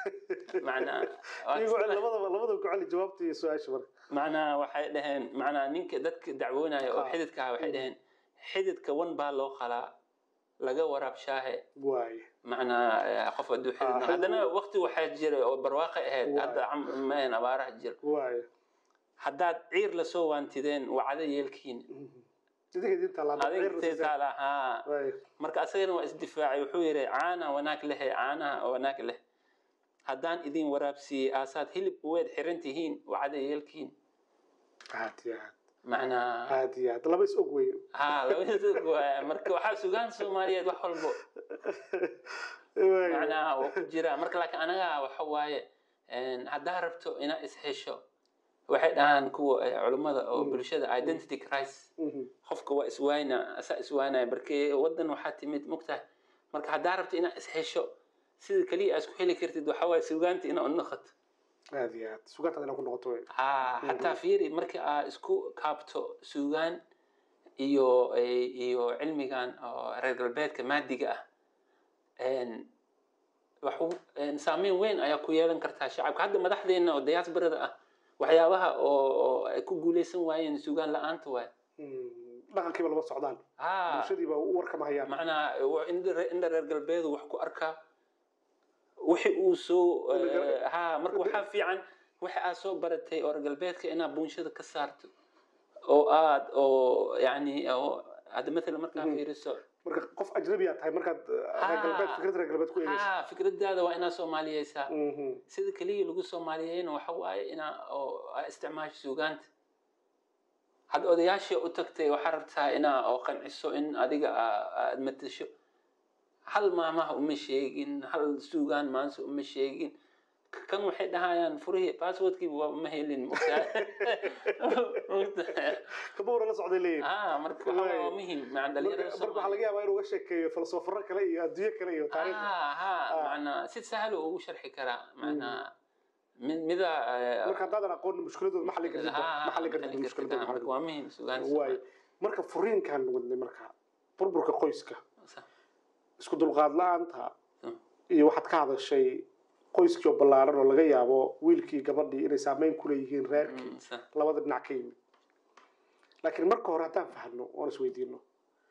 macnaa waa iyagu isla- labadaba labadaba ku celi jawaabta iyo su-aasha marka macnaa waxay dhaheen macnaa ninka dadka dacwoonaya oo Ah. xididka ah waxay Mhm. dhaheen xididka wan baa loo qalaa laga waraabshaahe waaye macnaa eh, qof hadduu xidid Ah, noqdo. xidid- haddana waqti waxaa jiray oo barwaaqo ahayd Waay. hadda cam- maahan abaaraha jira waaye haddaad ciir lasoo waantideen wacdo yeelkiin Mhm. idinka idin taallaa adigtee taala haa waaye marka asagana waa isdifaacay wuxuu yidhi caana wanaag lehe caanaha wanaag leh haddaan idin waraabsiiyey aasaad hilib uweed xiran tihiin wacada yeelkiin aad iyo aad macnaa aad iyo aad laba is og wey haa labadii waa marka waxaa sugaan soomaaliyeed wax walbo Waaye. macnaa waa ku jira marka laakiin anaga waxa waaye een, haddaa rabto inaa ishesho waxay dhahaan kuwa eh, culummada oo Mm. bulshada identity crisis Mhm. qofka waa iswayna asaa iswaynaya markii wadan waxaa timid mogtahay marka haddaa rabto inaad ishesho sida keliya aad isku heli kartid waxaa waaye sugaanta inaad u noqoto aad iyo aad sugaantaad inaa ku noqoto wey haa xataa fiiri markii aad isku kaabto sugaan iyo iyo cilmigan oo reer galbeedka maadiga ah een, waxu een, saameyn weyn ayaa ku yeelan kartaa shacabka hadda madaxdeena oo diaasbarada ah waxyaabaha oo oo ay ku guuleysan waayeen sugaan la-aanta waay Mm. dhaqankiiba lama socdaan haa bulshadiiba u warkama hayaan macnaha wa- indha re- indha reer galbeedu wax ku arkaa wixi uu soo Indha gal- eh, haa marka waxaa fiican wixi aad soo baratay oo reer galbeedka inaad bulshada ka saarto oo aad oo yani oo hadda matala markaa Mhm. fiiriso marka qof ajnabi aad tahay markaad uh, reer galbeed fikrad reer galbeed ku eegeysa haa fikradaada waa inaad soomaaliyeysaa Mhm. sida keliya lagu soomaaliyeyna waxa waaye inaa oo aad isticmaasho suugaanta hadda odayaashii u tagtay waxaa rabtaa inaa oo qanciso in adiga aa- aad matasho hal maamaha uma sheegin hal suugaan maanse uma sheegin K- kan waxay dhahayaan furihii passwordkiiba waa ma helin mogtahay? Mogtahay? kaba wara la socday leeyihin ah marka waxa waaye waa muhiim maca marka dhalinyarada marka waxaa laga yaabaa inuu uga sheekeeyo falsafaro kale iyo adduunyo kale iyo taariikh ah ha macnaa si sahal uu ugu sharxi karaa macnaa mid mida eh, marka haddaadan aqoonin mushkiladooda ma xallin kartid ها- ma xallin ها- kartid maxalli mushkiladooda kartaa. ma marka xallin waa muhiim sugaan kartid. waaye marka furiinkan wadnay marka burburka qoyska isku dulqaad la-aanta Mm. iyo waxaad ka hadashay qoyskii oo ballaaran oo laga yaabo wiilkii gabadhii inay saameyn ku leeyihiin reerkii Mm, sa- labada dhinac ka yimid laakiin marka hore haddaan fahno oon isweydiino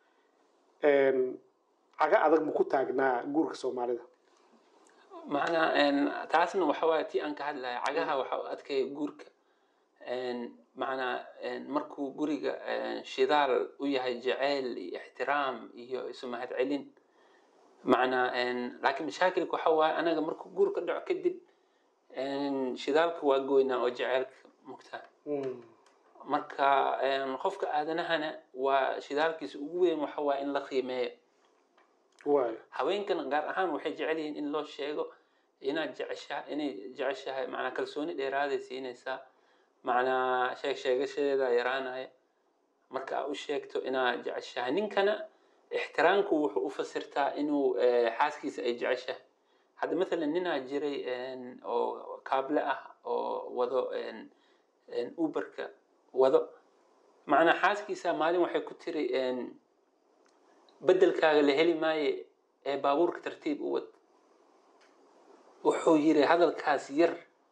caga adag ma ku taagnaa guurka soomaalida macnaa een, taasna waxa waaye tii aan ka hadlaya cagaha waxa u adkeeya guurka Een, macnaa een, markuu guriga een, shidaal u yahay jaceyl iyo ixtiraam iyo isu mahadcelin macnaa een, laakiin mashaakilka waxa waaye anaga markuu guur ka dhaco kadib een, shidaalka waa goynaa oo jaceylka mugtaa marka een, qofka aadanahana waa shidaalkiisa ugu weyn waxa waaye in la qiimeeyo waayo haweenkan gaar ahaan waxay jecel yihiin in loo sheego inaad jeceshaha inay jeceshahay macnaa kalsooni dheeraaday siinaysaa macnaa sheeg sheegashadeeda yaraanaya marka aad u sheegto inaad jeceshahay ninkana ixtiraamku wuxuu u fasirtaa inuu eh, xaaskiisa ay jeceshahay hadda mathalan ninaa jiray een, oo kaable ah oo wado een, een, uberka wado macnaa xaaskiisa maalin waxay ku tiri een, bedelkaaga la heli maaye ee baabuurka tartiib u wad wuxuu yiri hadalkaas yar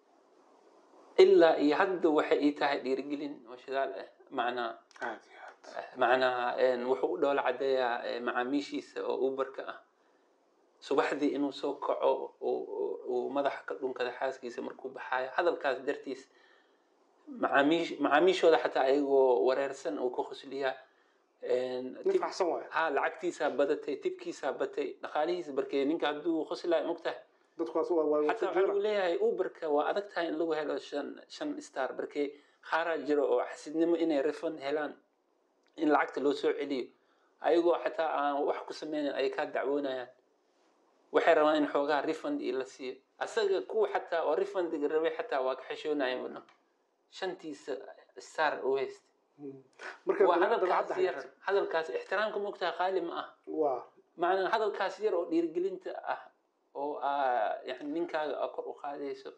ilaa iyo hadda waxay ii tahay dhiirigelin oo shidaal ah macnaa aad iyo aad macnaa een, wuxuu u dhoola cadeeyaa ee, macaamiishiisa oo uberka ah subaxdii inuu soo kaco uu- uu- uu madaxa ka dhunkada xaaskiisa markuu baxaayo hadalkaas dartiis macaamiish macaamiishooda xataa ayagoo wareersan uu ku khusliyaa Een, nin tib- faxsan waayo ها lacagtiisaa badatay tibkiisaa batay dhaqaalihiisa barkee ninka hadduu qoslaay mogtahay dadkuwaas waa waa xataa waxaa lagu leeyahay uberka waa adag tahay in lagu helo shan shan star barkee qaaraa jiro oo xasidnimo inay refund helaan in lacagta loo soo celiyo ayagoo xataa aan wax ku sameynin ay kaa dacwoonayaan waxay rabaan in xoogaa refund iyo la siiyo asaga kuwa xataa oo refundiga rabay xataa waa ka xishoonayeen wadno shantiisa star u haysta marka waa dabeecadda hadalkaas yar haysta. hadalkaas ixtiraamka mogtaha qaali ma ah waa macnaa hadalkaas yar oo dhiirigelinta ah oo aa yani ninkaaga aa kor u qaadayso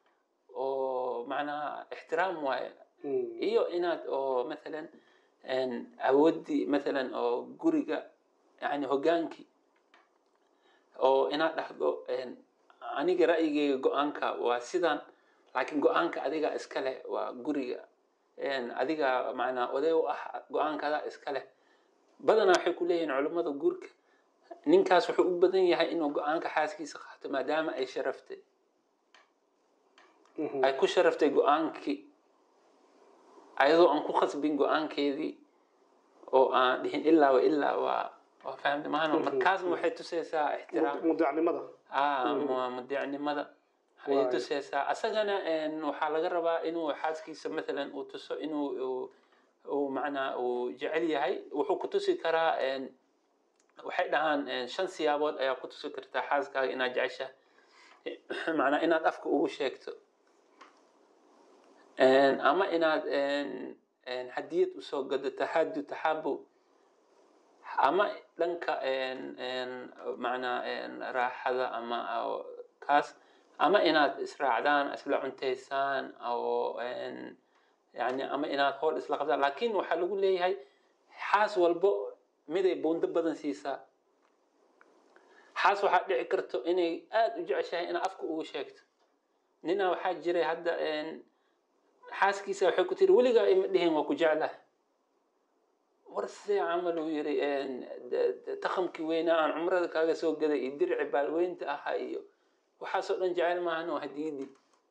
oo macnaha ixtiraam waaye Mm. iyo inaad oo mathalan een, awoodii mathalan oo guriga yani hogaankii oo inaad dhahdo een, aniga ra'yigeyga go-aanka waa sidan laakiin go-aanka adiga iska leh waa guriga een, adiga macnaa oday u ah go-aankadaa iska leh badanaa waxay ku leeyihiin culummada guurka ninkaas wuxuu u badan yahay inuu go-aanka xaaskiisa qaato maadaama ay sharaftay Mhm. ay ku sharaftay go-aankii ayadoo aan ku khasbin go-aankeedii oo aan dhihin ilaa wa ilaa waa waa fahamta maano Mhm. markaasna waxay tusaysaa ixtiraam mudeecnimada ah Mhm. mu- mudeecnimada ayay Waayo. tusaysaa asagana een, waxaa laga rabaa inuu xaaskiisa mathalan uu tuso inuu uu- uu macnaa uu jecel yahay wuxuu ku tusi karaa een, waxay dhahaan een, shan siyaabood ayaa ku tusi kartaa xaaskaaga inaad jeceshahay macnaa inaad afka ugu sheegto Een, ama inaad een, een, hadiyad usoo gado taxadu taxabu ama dhanka een, een, macnaa een, raaxada ama oo kaas ama inaad israacdaan isla cuntaysaan oo een, yani ama inaad hool isla qabtaan laakiin waxaa lagu leeyahay xaas walbo miday buundo badan siisaa xaas waxaa dhici karto inay aada u jeceshahay inaad afka ugu sheegto nina waxaa jiray hadda een, xaaskiisa waxay ku tiri weligaa ima dhihin waa ku jeclahay war see camal uu yiri een, de- de- takhamkii weynaa aan cumrada kaaga soo gaday iyo dirci baalweynta ahaa iyo waxaasoo dhan jecel maahan oo hadiyadii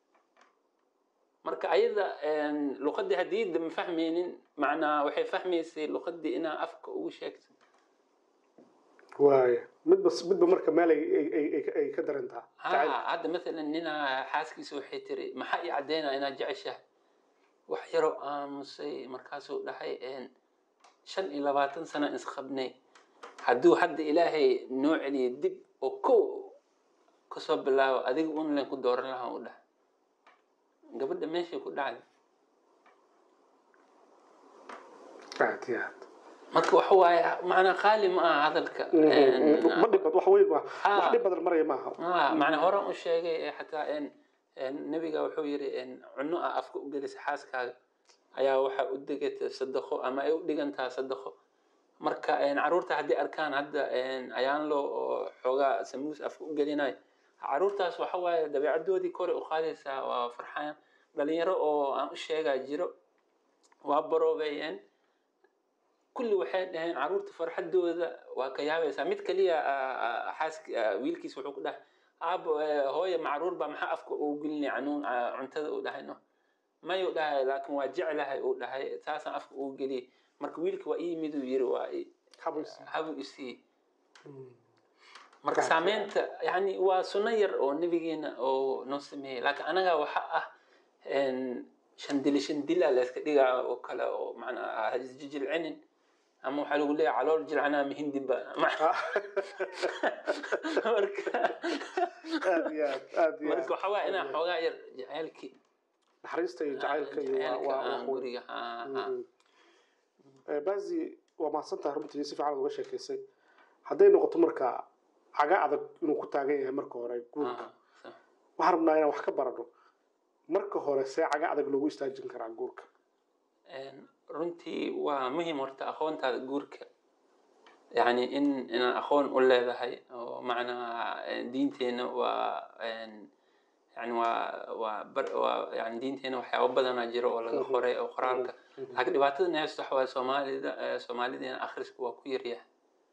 marka ayada een, luqadii hadiyadda ma fahmaynin macnaa waxay fahmaysay luqadii inaa afka ugu sheegto waayo midba midba marka meel ay ay- ay ay- ay ka darantaa jacayl. ها hadda mathalan ninaa xaaskiisa waxay tiri maxaa ii caddeynaa inaad jeceshahay wax yaroo aamusay markaasuu dhahay een, shan iyo labaatan sano isqabnay hadduu hadda ilaahay noo celiyo dib oo kow kasoo bilaabo adiga un len ku dooran lahaa u dhahay gabadha meeshay ku dhacday aad iyo aad marka waxa waaye macnaa qaali ma aha hadalka Een, ma dhib bad wax weyn ma Ah. wax dhib badan maraya maaha ah macnaa horaan u sheegay ee xataa een een nabiga wuxuu yiri een cunno ah afka u gelisa xaaskaaga ayaa waxaa u degata sadaqo ama ay u dhigantaa sadaqo marka een caruurta haddii arkaan hadda een ayaan loo oo xoogaa samuus afka u gelinayo caruurtaas waxa waaye dabeecadoodii kore u qaadaysaa waa farxayaan dhalinyaro oo aan u sheegaa jiro waa baroobeeyeen kulli waxay dhaheen caruurta farxadooda waa ka yaabaysaa mid kaliya xaask wiilkiis wuxuu ku dhahay aabo hooye macruur baa maxaa afka uu gelinay canuun cuntada uu dhahay no mayuu dhahay laakiin waa jeclahay uu dhahay taasaan afka uu geliyay marka wiilka waa ii yimid uu yiri waa habu isii marka saameynta yani waa sunno yar oo nabigeena oo noo sameeyey laakiin anaga waxa ah shandili shandila la iska dhigaa oo kale oo macnaa isjijilcinin ama waxaa lagu leeyahay calool jilcanaa mahindibba marka aad iyo aad aad iyo marka waxaa waaya inaa xoogaa yar jaceylkii naxariista iyo jacaylka iyo waa jaceylka waa aan wax weyn. guriga ha ha Eh, bazi waa mahadsantahay runtii si fiican uga sheekaysay hadday noqoto marka caga adag inuu ku taagan yahay marka hore guurka waxaan rabnaa inaan wax ka barano marka hore see caga adag loogu istaajin karaa guurka Een, runtii waa muhiim horta aqoontaada guurka yani in inaan aqoon u leedahay oo macnaa een, diinteena waa een, yani waa waa bar waa yani diinteena waxyaabo badanaa jiro oo laga qoray oo qoraalka laakiin dhibaatada neesta waxa waaye soomaalida eh, soomaalideena akhriska waa ku yaryahay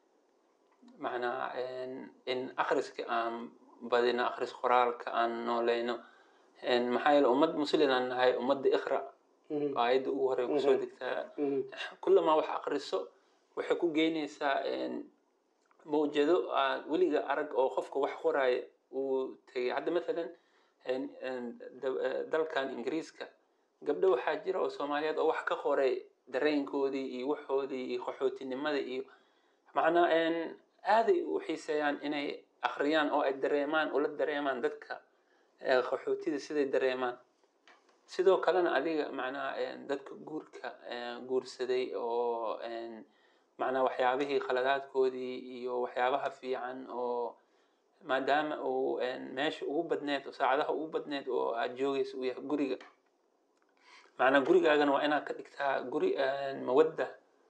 macnaa een, in akhriska aan badino akhris qoraalka aan nooleyno Een, maxaa yeele ummad muslim aan nahay ummadda iqra aayadda ugu horey kusoo degtaa kulamaa wax akriso waxay ku geynaysaa mawjado aan weliga arag oo qofka wax qoraya uu tegay hadda mathalan een- een da- eh, dalkan ingiriiska gabdho waxaa jira oo soomaaliyeed oo wax ka qoray dareenkoodii iyo waxoodii iyo qaxootinimada iyo macnaa een, aaday u xiiseeyaan inay akhriyaan oo ay dareemaan ula dareemaan dadka eh, qaxootida siday dareemaan sidoo kalena adiga macnaha een, dadka guurka een, guursaday oo een, macnaha waxyaabihii khaladaadkoodii iyo waxyaabaha fiican oo maadaama uu een, meesha ugu badneed oo saacadaha ugu badneed oo aad joogaysa uu yahay guriga macnaa gurigaagana waa inaad ka dhigtaa guri een, mawadda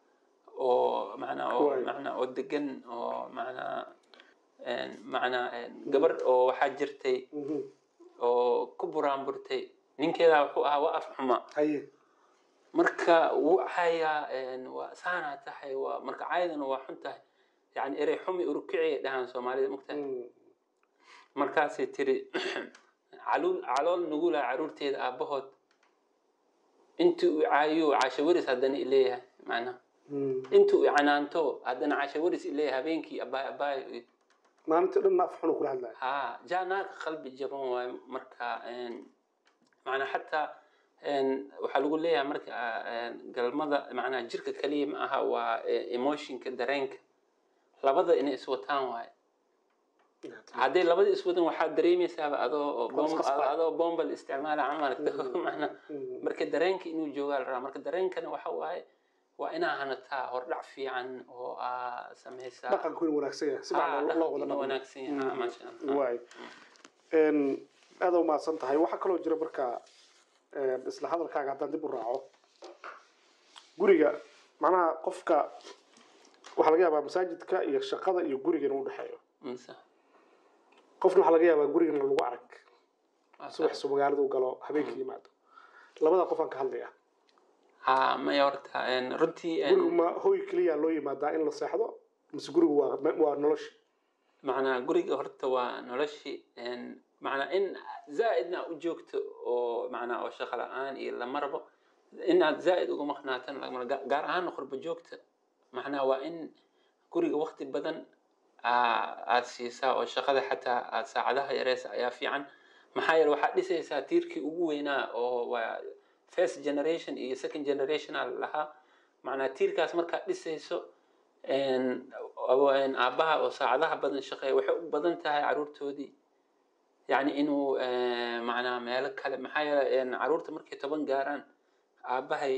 oo macnaa oo Waay. macnaa oo degan oo macnaa een, macnaa een, gabar oo waxaa jirtay oo ku buraanburtay ninkeeda wuxuu ahaa waa af xuma haye marka wuu cayaa een, waa saanaa tahay waa marka caydana waa xun tahay yani erey xumi urukiciyay dhahaan soomaalida mogtahay markaasay tiri caluul calool nugula caruurteeda aabahood intii uu caayo casho waris haddana ileeyahay macnaha intii uu canaanto haddana casho waris ileeyahay habeenkii abaay abaay maalintii dhan af xunu kula hadlaya ها جاء قلبي جبان واي مركا إن معنا حتى إن وحلو ليها مركا إن قلمدا معنا جرك كلية معها و إيموشن كدرينك لبدا إن إسوتان واي هذه لبدا إسوتان واحد دريمي سابع أدو بوم قصقص. أدو بوم بالاستعمال عملك معنا مركا درينك إنه جوال را مركا درينك أنا وحواي وإنا هنتا هردع في عن و سميسا dhaqanku inuu wanaagsan yahay si fiican loo- loo wada dhaqmo wanaagsan yahay ما شاء الله waay aada u mahadsan tahay waxaa kaloo jira marka een, isla hadalkaaga haddaan dib u raaco guriga macnaha qofka waxaa laga yaabaa masaajidka iyo shaqada iyo guriga inuu udhexeeyo ممسح qofna waxaa laga yaabaa gurigana lagu arag subax soo magaalada u galo habeenkii yimaado labada qof aan ka hadlaya ها ما يورتا ان runtii gurigu ma hoy keliya loo yimaadaa in la seexdo mise gurigu waa waa nolosha macnaa guriga horta waa noloshii een, macnaa in zaa'idna u joogto oo macnaa oo shaqo la-aan iyo lama rabo inaad zaa'id uga maqnaatan lagama rabo. Ga- gaar ahaan qurba joogta macnaa waa in guriga waqti badan aa- aad siisaa oo shaqada xataa aad saacadaha yareysa ayaa fiican maxaa yeele waxaad dhisaysaa tiirkii ugu weynaa oo waa first generation iyo second generation aa lahaa macnaa tiirkaas markaad dhisayso een, oo- een aabbaha oo saacadaha badan shaqeeya waxay u badan tahay caruurtoodii yacni inuu eh, macnaa meelo kale maxaa yeele een, caruurta markay toban gaaraan aabbahay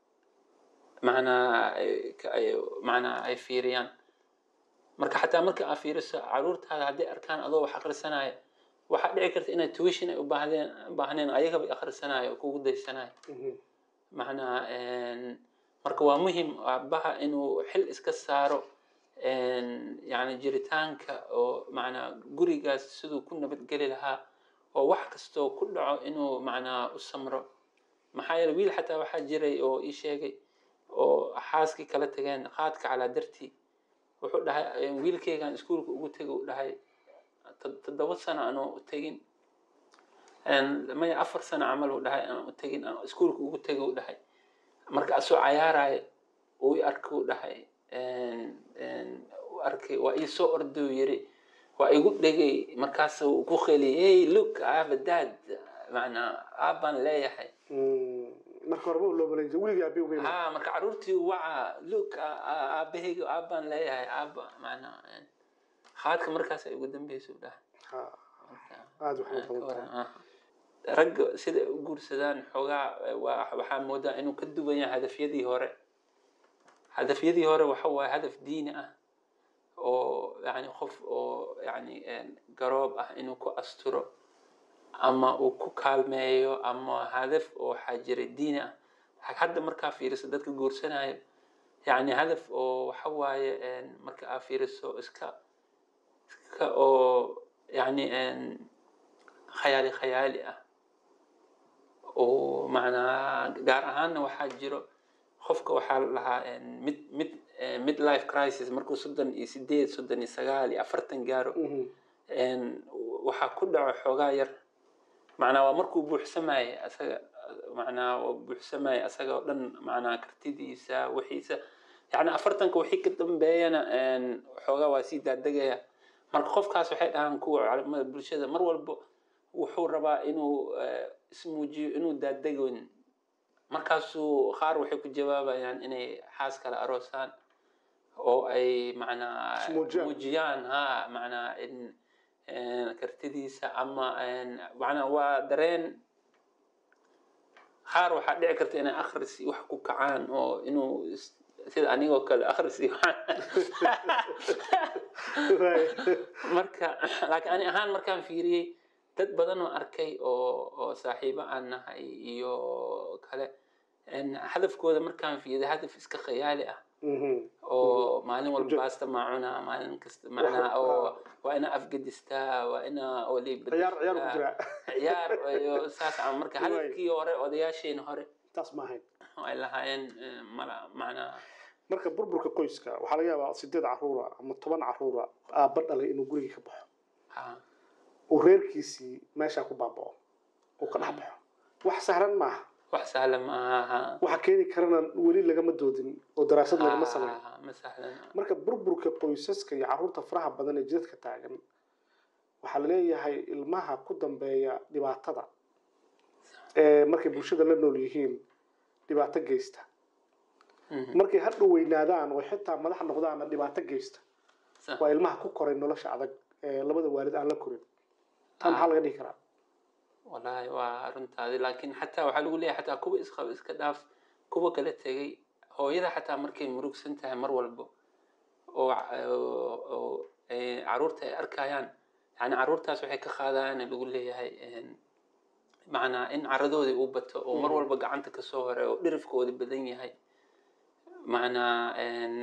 macnaa ay- ka- ay- macnaa ay fiiriyaan marka xataa marka aad fiiriso caruurtaada hadday arkaan adoo wax akhrisanaya waxaa dhici karta inaad tuition ay u baahdeen u baahneen ayagaba akhrisanaayo oo kugu daysanayo macnaa een, marka waa muhim aabbaha inuu xil iska saaro yani jiritaanka oo macnaa gurigaas siduu ku nabadgeli lahaa oo wax kastoo ku dhaco inuu macnaa u samro maxaa yeele wiil xataa waxaa jiray oo ii sheegay oo xaaskii kala tageen qaadka calaa dartii wuxuu dhahay wiilkaygaan iskuulka ugu tegay u dhahay toddoba sano anoo tegin maya afar sano camal uu dhahay aan u tegin aan iskuulka ugu tegay u dhahay marka asoo cayaaraayo uu i arkay u dhahay u arkay waa ii soo orday uu yiri waa igu dhegay markaas uu ku qeliyay hey look I have a dad macnaa aabbaan leeyahay marka horeba loo malan jiray weligii aabe uma ha marka caruurtii waca look aabahayga aabbaan leeyahay aabba macnaa haadka markaas ay ugu dambeysa u dhahay aada waxay badan tahay ragga sida u guursadaan xoogaa waxaa moodaa inuu ka duwan yahay hadafyadii hore hadafyadii hore waxa waaye hadaf diini ah oo yani qof oo yani garoob ah inuu ku asturo ama uu ku kaalmeeyo ama hadaf oo waxaa jira diini ah hadda markaa fiiriso dadka guursanayo yani hadaf oo waxa waaye marka aa fiiriso iska iska oo yani khayaali khayaali ah oo macnaa gaar ahaanna waxaa jiro qofka waxaa la lahaa mid mid mid life crisis markuu soddon iyo sideed soddon iyo sagaal iyo afartan gaaro waxaa ku dhaco xoogaa yar macnaa waa markuu buuxsamaye asaga macnaa waa buuxsamaye asaga oo dhan macnaa kartidiisa wixiisa yani afartanka wixii ka dambeeyana xoogaa waa sii daadegaya marka qofkaas waxay dhahaan kuwa culamada bulshada mar walba wuxuu rabaa inuu ismuujiyo inuu daadegoyn markaasuu qaar waxay ku jawaabayaan inay xaas kale aroosaan oo ay macnaa muujiyaan ha macnaa in kartidiisa ama macnaa waa dareen qaar waxaa dhici karta inay akhris wax ku kacaan oo inuu sida anigoo kale akhris marka laakiin ani ahaan markaan fiiriyey dad badan oo arkay oo oo saaxiibo aan nahay iyo kale hadafkooda markaan fiiriyo hadaf iska khayaali ah oo maalin walba baasta maacuna maalin kasta macnaa oo waa ina afgadistaa waa ina ciyaar iyo saas ama marka hadafkii hore odayaasheena hore taas ma ahayn ay lahaayeen mala macnaa marka burburka qoyska waxaa laga yaabaa sideed caruura ama toban caruura aabba dhalay inuu gurigii ka baxo uu reerkiisii meeshaa ku baabao uu ka dhex baxo wax sahlan maaha wax sahlan maaha waxa keeni karana weli lagama doodin oo daraasad lagama sameyn ma sahlan marka burburka qoysaska iyo caruurta faraha badan ee jidadka taagan waxaa laleeyahay ilmaha ku dambeeya dhibaatada ee markay bulshada la nool yihiin dhibaato geysta markay hadhow weynaadaan oo xitaa madax noqdaana dhibaato geysta waa ilmaha ku koray nolosha adag ee labada waalid aan la korin taa maxaa laga dhihi karaa wallahi waa runtaadi laakiin xataa waxaa lagu leeyahay xataa kuwa isqab iska dhaaf kuwa kala tegay hooyada xataa markay murugsan tahay mar walbo oo oo caruurta ay arkayaan yani caruurtaas waxay ka qaadayaan lagu leeyahay macnaa in caradoodii u bato oo mar walba gacanta kasoo hore oo dhirifkoodi badan yahay macnaa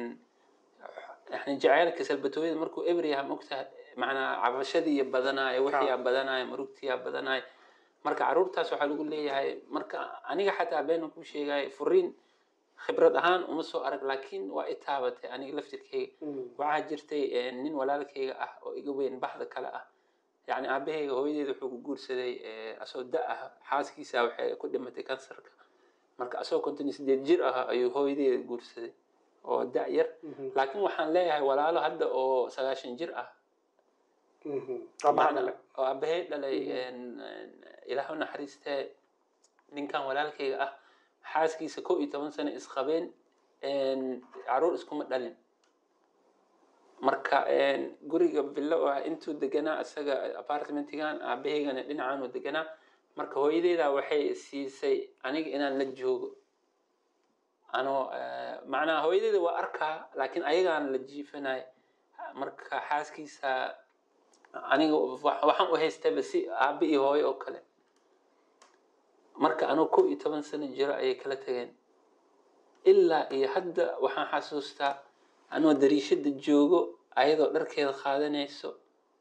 yani jaceylka salbatooyada markuu eber yahay mogtahay macnaa cabashadii badanaayo wixiyaa badanaayo murugtiyaa badanaayo marka caruurtaas waxaa lagu leeyahay marka aniga xataa beena ku sheegaya furiin khibrad ahaan uma soo arag laakiin waa i taabatay aniga laftirkeyga waxaa jirtay nin walaalkeyga ah oo iga weyn baxda kale ah yani aabaheyga hooyadeeda wuxuu ku guursaday asoo da ah xaaskiisa waxay ku dhimatay kansarka marka asagoo konton iyo sideed jir ah ayuu hooyadeeda guursaday oo da yar laakiin waxaan leeyahay walaalo hadda oo sagaashan jir ah oo aabahey dhalay ilaah u naxariistee ninkan walaalkeyga ah xaaskiisa kow iyo toban sano isqabeen caruur iskuma dhalin marka guriga villo ah intuu deganaa isaga apartmentigan aabaheygana dhinacan uu deganaa marka hooyadeeda waxay siisay aniga inaan la joogo anoo macnaha hooyadeeda waa arkaa laakiin ayagaan la jiifanay marka xaaskiisa aniga waxaan u haystaba si aabe iyo hooyo oo kale marka anoo kow iyo toban sano jiro ayay kala tageen ilaa iyo hadda waxaan xasuustaa anoo dariishada joogo ayadoo dharkeeda qaadanayso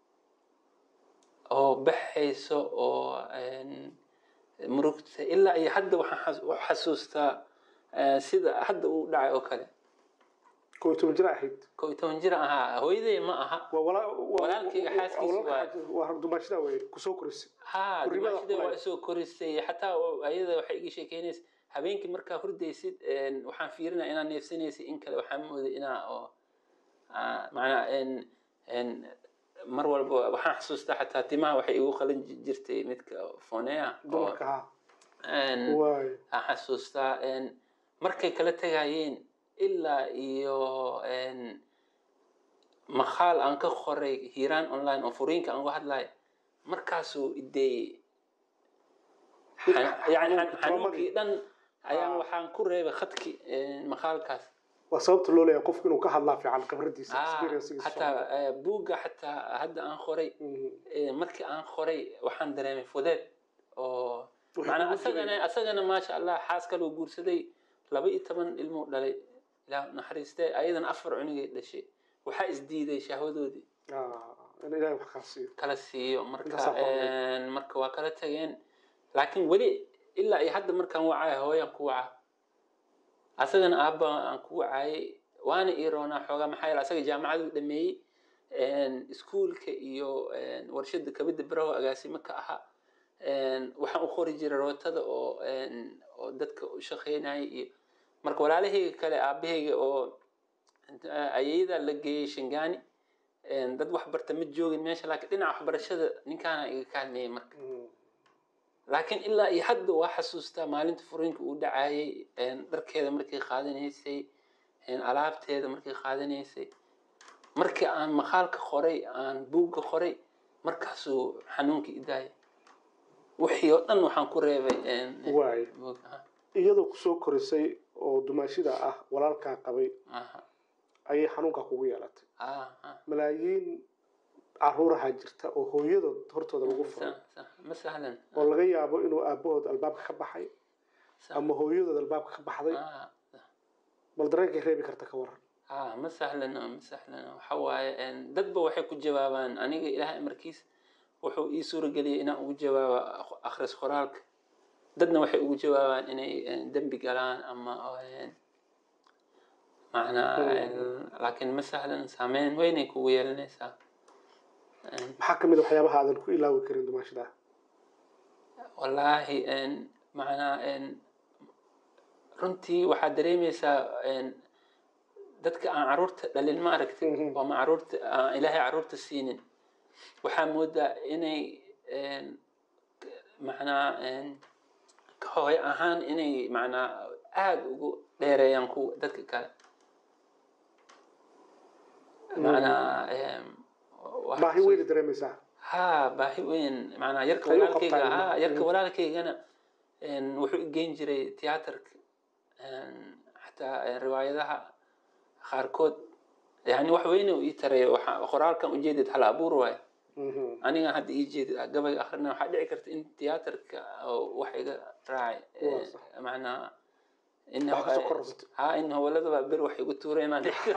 oo baxayso oo murugta ilaa iyo hadda waxaan xasuustaa sida hadda uu dhacay oo kale koo iyo toban jir ahayd koo iyo toban jir ahaa hooyaday ma aha waa wala- waa- Walaalkayga xaaskiisa walaalka xaas- waa dumaashada wey kusoo korisay ha Gurrimada dumaashada kulay. waa isoo korisay xataa ayada waxay iga sheekeynaysa habeenkii markaa hurdaysid een, waxaan fiirinaya inaad neefsanaysid in kale waxaan mooday inaa oo ah, macnaa een een mar walba waxaan xasuustaa xataa timaha waxay igu qalin ji- jirtay midka foneya oo dumarka ha een, waay waxaan xasuustaa een, markay kala tegayeen ilaa iyo een, maqaal aan ka qoray hiiraan online oo furiinka aan uga hadlayo markaasuu ideeyey yani Xanuunka, xanuunkii dhan ayaan Ah. waxaan ku reebay khadki maqaalkaas waa sababta loo leeyahay qofku inuu ka hadlaa fiican khibradiisa Ah, experiencegiisa xataa eh, buugga xataa hadda aan qoray Mhm. eh, markii aan qoray waxaan dareemay fudeed oo Wuxuu macnaa kugu asagana jiray- asagana maasha allah xaas kaloo guursaday laba iyo toban ilmuu dhalay ilaah naxariistee ayadana afar cunugay dhashay waxaa isdiiday shahwadoodii Ah, in ilaahay wax kaa siiyo kala siiyo marka Intaasaa qornay. een, marka waa kala tageen laakiin weli ilaa iyo hadda markaan wacaya hooyaan ku waca asagana aabba aan ku wacayay waana ii roonaa xoogaa maxaa yeele asaga jaamacaduu dhameeyey een, iskuulka iyo een, warshada kabida baraho agaasimo ka ahaa een, waxaan u qori jiray rootada oo een, oo dadka u shaqeynaya iyo marka walaalahayga kale aabahayga oo ayayda la geeyey shangaani een, dad wax barta ma joogin meesha laakiin dhinaca waxbarashada ninkaana iga kaalmeeyey marka Mhm. laakiin ilaa iyo hadda waa xasuustaa maalinta furiinka uu dhacayay een, dharkeeda markay qaadanaysay een, alaabteeda markay qaadanaysay markii aan maqaalka qoray aan buugga qoray markaasuu xanuunkii idaayay wixii oo dhan waxaan ku reebay een, waay buugga. Aha, iyadoo kusoo korisay oo dumaashida ah walaalkaa qabay aha, ayay xanuunkaa kugu yeelatay aha. malaayiin caruuraha jirta oo hooyadood hortooda lagu furay Sa- sa- ma sahlan oo laga yaabo inuu aabahood albaabka ka baxay Sa- ama hooyadood albaabka ka baxday ah, bal dareenkay reebi karta ka waran ah ma sahlano ma sahlano waxa waaye een, dadba waxay ku jawaabaan aniga ilaahay markiis wuxuu ii suurageliyay inaan ugu jawaabo aq- akhris qoraalka dadna waxay ugu jawaabaan inay een, dembi galaan ama een, macnaa een, laakiin ma sahlan saameyn weynay kugu yeelanaysaa Een, maxaa ka mid a waxyaabaha aadan ku ilaawi karin dumaashida wallaahi een, macnaa een, runtii waxaad dareemaysaa een, dadka aan caruurta dhalin ma aragtay Mhm. oo ma caruurta aan ilaahay caruurta siinin waxaa moodaa inay een, k- macnaa een, ka hooy ahaan inay macnaa aada ugu dheereeyaan kuwa dadka kale macnaa een, wax- baahi weyna dareemaysaa ها baahi weyn macnaa yarka Ayuu walaalkayga qabtaa ha ilmaha. yarka Mm. walaalkaygana een, wuxuu igeyn jiray tiyaatarka een, xataa een, riwaayadaha qaarkood yani wax weyne uu ii taray waxa qoraalkan ujeedid hal abuur waayo Mhm. aniga hadda ii jeedid gabayga akhrina waxaa dhici karta in tiyaatarka oo wax iga raacay Waa sax. macnaa in Wax kasoo kororsato. ha in howladaba bir wax igu tuuray inaan dhici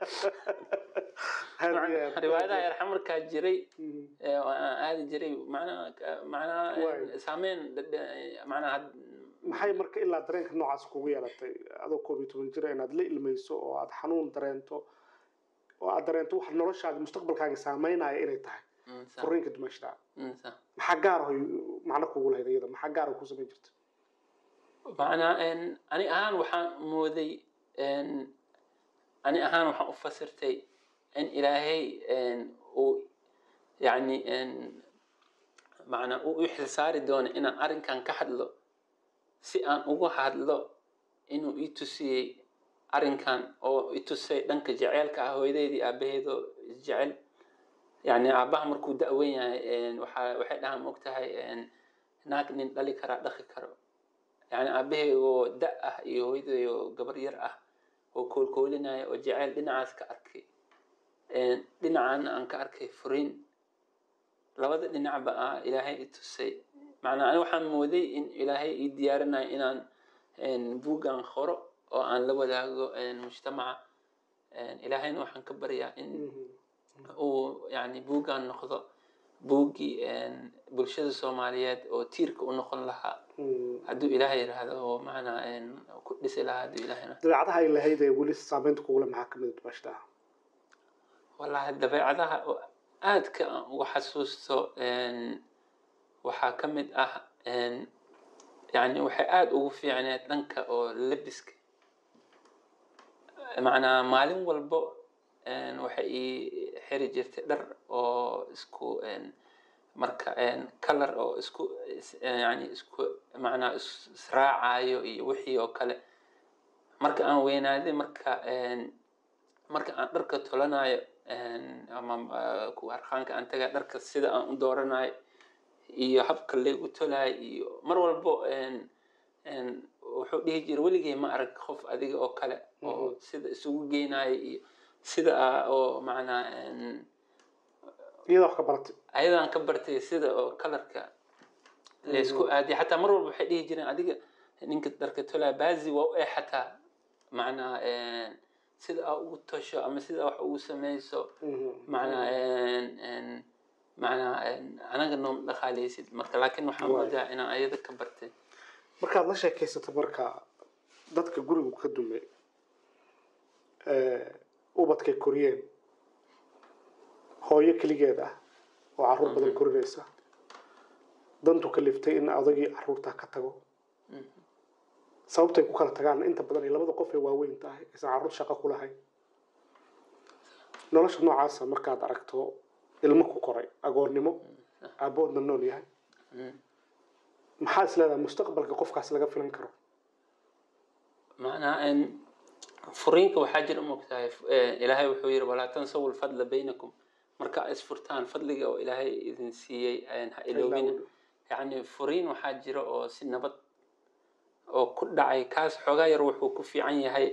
Aad iyo aad. riwaayadaha yarxamarkaa jiray Mhm. ee oo aan aadi jiray macnaa macnaa Waay. saameyn dhadhe- macnaa had- maxay marka ilaa dareenka noocaas kugu yeelatay adoo koob iyo toban jira inaad la ilmayso oo aad xanuun dareento oo aad dareento wax noloshaada mustaqbalkaaga saameynaya inay tahay Mm, sa- furiinka dumaashada mm, sa- maxaa gaar ah macno kugu lahayd iyada maxaa gaar ah ku samayn jirta macnaa een, ani ahaan waxaan mooday een, ani ahaan waxaan u fasirtay in ilaahay een, uu yani een, macnaa uu i xilsaari doono inaan arrinkan ka hadlo si aan ugu hadlo inuu ii tusiyey arrinkan oo i tusay dhanka jeceelka ah hooyadeydii aabaheedoo isjecel yani aabaha markuu da-wen yahay een, waxaa waxay dhahaan maogtahay een, naag nin dhali karaa dhaqi karo yani aabaheygoo da ah iyo hooyadeeyoo gabar yar ah oo koolkoolinaya oo jeceyl dhinacaas ka arkay Een, dhinacaana aan ka arkay furiin labada dhinacba ah ilaahay i tusay macnaa ani waxaan mooday in ilaahay ii diyaarinayo inaan een, buuggan qoro oo aan la wadaago een, mujtamaca ilaahayna waxaan ka baryaa in uu yani buuggan noqdo buuggii bulshada soomaaliyeed oo tiirka u noqon lahaa hadduu ilaahay yidhaahdo oo macnaa ku dhisi lahaa hadduu ilaahay dabeecadaha ay lahayd ee weli saameynta kugule maxaa kamid ah bashtaa wallaahi dabeecadaha oo aadka aan uga xasuusto waxaa ka mid ah yani waxay aada ugu fiicneed dhanka oo labiska macnaa maalin walbo waxay ii xiri jirtay dhar oo isku marka color oo isku yani isku macnaa israacayo iyo wixii oo kale marka aan weynaaday marka marka aan dharka tolanayo ama kuwa arkaanka aan tagaa dharka sida aan u dooranayo iyo habka laygu tolayo iyo mar walbo wuxuu dhihi jira weligay ma arag qof adiga oo kale oo sida isugu geynayo iyo sida oo macnaa iyada wax ka baratay ayadaan ka bartay sida oo kalarka laysku aadiya xataa mar walba waxay dhihi jireen adiga ninka dharka tolaa baazi waa u eh xataa macnaa sida aa ugu tosho ama sida wax ugu samayso macnaa macnaa anaga noom dhaqaaleysid marka laakiin waxaan moodaa inaan ayada ka bartay markaad la sheekaysato marka dadka gurigu ka dume ubadkay koriyeen hooyo keligeed ah oo caruur badan korinaysa dantu ka liftay in odagii caruurtaa ka tago sababtay ku kala tagaan inta badan ay labada qof ee waaweyn tahay aysan caruur shaqo ku lahayn nolosha noocaasa markaad aragto ilmo ku koray agoonnimo aaboodna nool yahay maxaa is leedahay mustaqbalka qofkaas laga filan karo macnaa furiinka waxaa jira mogtahay ilaahay wuxuu yidhi walaa tansawu lfadla baynakum marka isfurtaan fadliga oo ilaahay idin siiyey ha iloobina yacni furiin waxaa jira oo si nabad oo ku dhacay kaas xoogaa yar wuxuu ku fiican yahay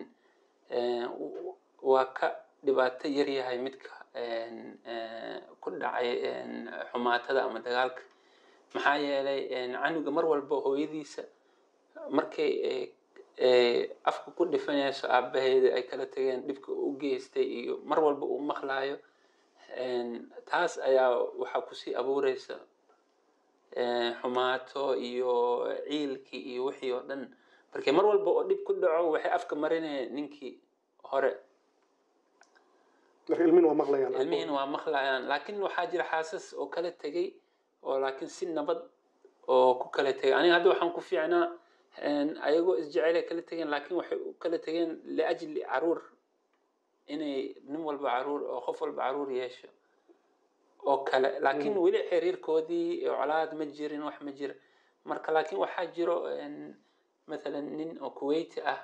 waa ka dhibaato yar yahay midka ku dhacay xumaatada ama dagaalka maxaa yeelay canuga mar walba hooyadiisa markay afka ku dhifanayso aabaheeda ay kala tageen dhibka u geystay iyo mar walba uu maqlaayo taas ayaa waxaa kusii abuureysa xumaato iyo ciilkii iyo wixii oo dhan markii mar walba oo dhib ku dhaco waxay afka marinayaan ninkii hore marka ilmihin waa maqlayaan ilmihiina waa maqlayaan laakiin waxaa jira xaasas oo kala tegay oo laakiin si nabad oo ku kala tegay aniga hadda waxaan ku fiicnaa ayagoo isjecelay kala tegeen laakiin waxay u kala tegeen liajli caruur inay nin walba caruur oo qof walba caruur yeesho oo kale laakiin weli xiriirkoodii colaad ma jirin wax ma jira marka laakiin waxaa jiro mathalan nin oo kuwaiti ah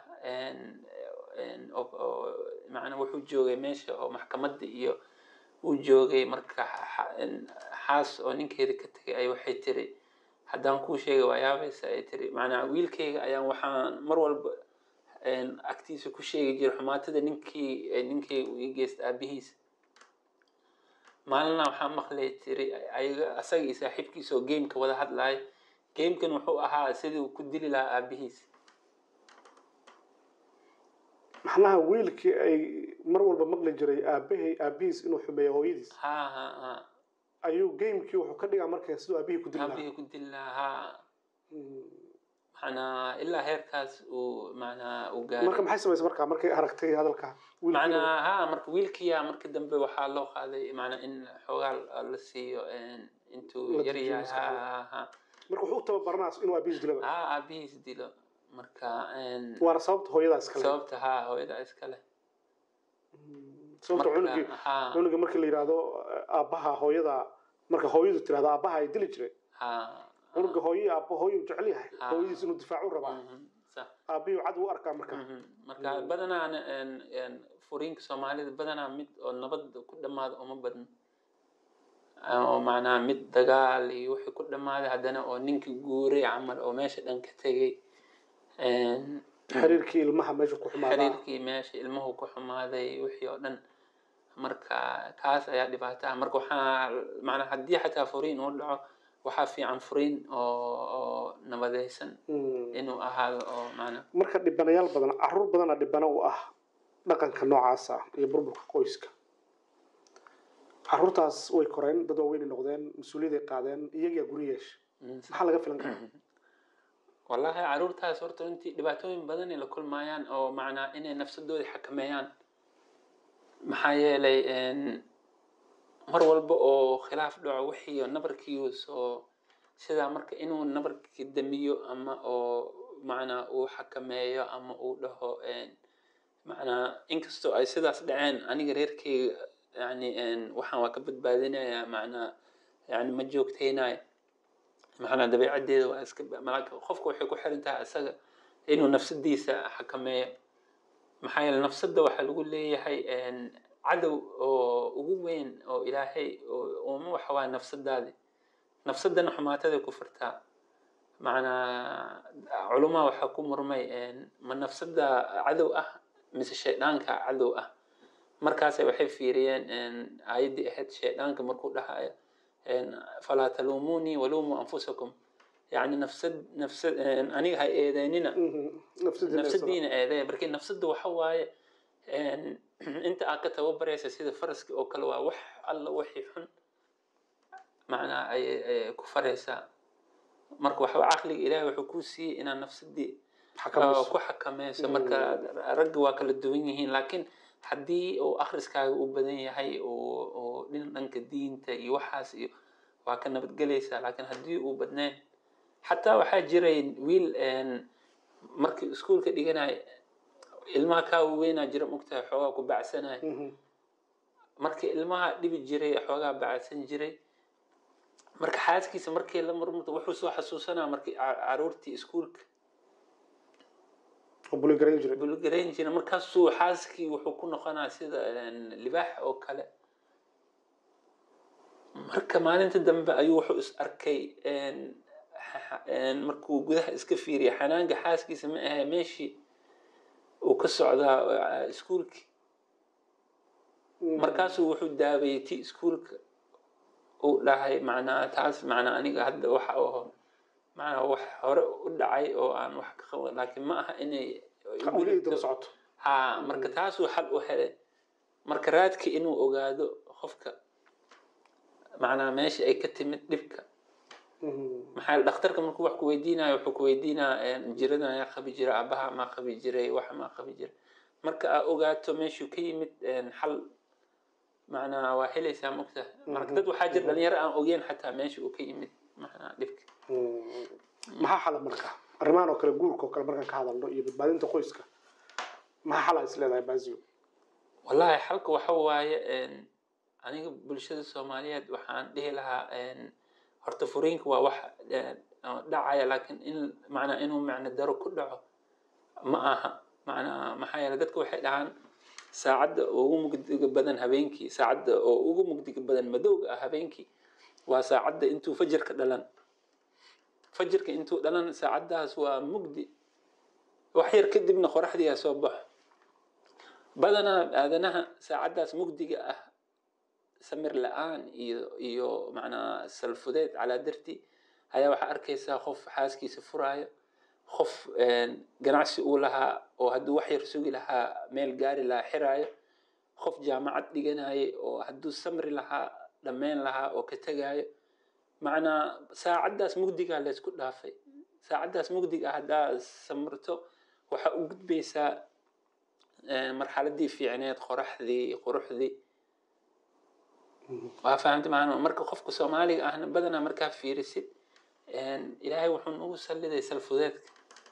macnaa wuxuu joogay meesha oo maxkamadda iyo uu joogay marka xaas oo ninkeeda ka tegay ay waxay tiri haddaan kuu sheegay waa yaabaysa ay tiri macnaa wiilkayga ayaan waxaan mar walba agtiisa ku sheegi jiray xumaatada ninkii ninkayga uu ii geysta aabihiisa maalina waxaa maqlay tiri ayaga asaga iyo saaxiibkiisa oo gameka wada hadlaaya gamekan wuxuu ahaa sidii uu ku dili lahaa aabihiisa macnaha wiilkii ay mar walba maqli jiray aabahay aabihiis inuu xumeeyo hooyadiis ha ha ha ayuu gamekii wuxuu ka dhigaa marka siduu aabihii ku dili lahaa aabihii ku dili lahaa ha macnaa ilaa heerkaas uu macnaa uu gaaray marka maxay samaysa marka markay aragtay hadalka wiilkii macnaa ha marka wiilkiya marka dambe waxaa loo qaaday macnaa in xoogaa la siiyo intuu La yar dejiyo yahay ha ha ha marka wuxuu u tababaranaa inuu aabihiis dilaba ha aabihiis dilo marka waana sababta hooyadaas kale sababta ha hooyada iskale sababta cunugii ha cunuga marka la yidhaahdo aabbaha hooyada marka hooyadu tirahdo aabbaha ay dili jiray ha cunuga hooyo aabba hooyu jecel yahay Ah. hooyadiis inuu difaacu rabaa Mhm, sax aabbihii cad u arkaa marka Mhm. marka badanaa furiinka soomaalida badanaa mid oo nabad ku dhamaada uma badno oo macnaha mid dagaal iyo wixii ku dhamaaday haddana oo ninkii guuray camal oo meesha dhan ka tegay xiriirkii ilmaha meesha ku xumaadaa xiriirkii meesha ilmuhu ku xumaaday wixii oo dhan marka kaas ayaa dhibaato ah marka waxaa macnaa haddii xataa furiin uu dhaco waxaa fiican furiin oo oo nabadaysan Mm. inuu ahaado oo macnaa marka dhibanayaal badan caruur badana dhibana u ah dhaqanka noocaasa iyo burburka qoyska caruurtaas way koreen dad waaweynay noqdeen mas-uuliyaday qaadeen iyagaa guri yeesha maxaa laga filan karaa wallahi caruurtaas horta runtii dhibaatooyin badan ay la kulmayaan oo macnaa inay nafsadoodii xakameeyaan maxaa yeelay mar walba oo khilaaf dhaco wixii nabarkii soo sidaa marka inuu nabarkii damiyo ama oo macnaa uu xakameeyo ama uu dhaho macnaa inkastoo ay sidaas dhaceen aniga reerkeyga yani waxaan waa ka badbaadinayaa macnaa yani ma joogtaynayo macnaa dabeecaddeeda waa iska malaka qofka waxay ku xiran tahay isaga inuu nafsadiisa xakameeyo maxaa yeele nafsadda waxaa lagu leeyahay cadow oo ugu weyn oo ilaahay uma waxa waa nafsadaadi nafsadana xumaataday ku firtaa macnaa culumaa waxaa ku murmay ma nafsada cadow ah mise shayddaanka cadow ah markaasay waxay fiiriyeen aayaddii ahayd shayddaanka markuu dhahayo falaa taluumunii waluumuu anfusakum yani nafsad nafsad aniga ha eedeynina nafsadiina eedeya markii nafsadda waxa waaye inta aad ka tababaraysa sida faraska oo kale waa wax alla wixii xun macnaa ay ku faraysaa marka waxba caqliga ilaahay wuxuu kuu siiyey inaad nafsadii ku xakameyso marka ragga waa kala duwan yihiin laakiin haddii uu akhriskaaga u badan yahay oo dhin dhanka diinta iyo waxaas iyo waa ka nabadgelaysaa laakiin haddii uu badnayn xataa waxaa jiray wiil markii iskuolka dhiganaya ilmaha kaa weynaa jira mogtahay xoogaa ku bacsanaya markii ilmaha dhibi jiray xoogaa bacsan jiray marka xaaskiisa markii la murmurto wuxuu soo xasuusanaa markii caruurtii iskuolka bulgarayn jira markaasuu xaaskii wuxuu ku noqonaa sida libaax oo kale marka maalinta dambe ayuu wuxuu is arkay markuu gudaha iska fiiriya xanaanka xaaskiisa ma ahe meeshii uu ka socdaa iskuolkii markaasuu wuxuu daabayay ti iskuolka uu dhahay macnaa taas macnaa aniga hadda waxa oo macnaa wax hore u dhacay oo aan wax ka qaban laakiin ma aha inay socoto ha marka taasuu xal u helay marka raadki inuu ogaado qofka macnaa meesha ay ka timid dhibka maxaa dhakhtarka markuu wax ku weydiinayo wuxuu ku weydiinaa jiradan ayaa qabi jira abaha maa qabi jiray waxa maa qabi jiray marka aa ogaato meeshuu ka yimid xal macnaa waa helaysaa mogta marka dad waxaa jira dhalinyaro aan ogeyn xataa meesha uu ka yimid macnaa dhibka maxaa xala marka arrimahan oo kale guurka oo kale markaan ka hadalno iyo badbaadinta qoyska maxaa xala is leedahay bazio wallahi xalka waxa waaye aniga bulshada soomaaliyeed waxaan dhihi lahaa horta furiinka waa wax dhacaya laakiin in macnaa inuu macno daro ku dhaco ma aha macnaa maxaa yeele dadka waxay dhahaan saacadda ugu mugdiga badan habeenkii saacadda oo ugu mugdiga badan madowga ah habeenkii waa saacadda intuu fajirka dhalan fajirka intuu dhalan saacaddaas waa mugdi wax yar kadibna qoraxdiiaa soo baxo badanaa aadanaha saacaddaas mugdiga ah samir la-aan iyo iyo macnaa salfudeed calaa darti ayaa waxaa arkaysaa qof xaaskiisa furaayo qof ganacsi uu lahaa oo hadduu wax yar sugi lahaa meel gaari lahaa xiraayo qof jaamacad dhiganayay oo hadduu samri lahaa dhammayn lahaa oo ka tegaayo macnaa saacaddaas mugdigaa laysku dhaafay saacaddaas mugdiga ah haddaa samirto waxaa u gudbaysaa marxaladii fiicneed qoraxdii quruxdii waa fahamta maana marka qofka soomaaliga ahna badanaa markaa fiirisid ilaahay wuxuu nagu salliday salfudeedka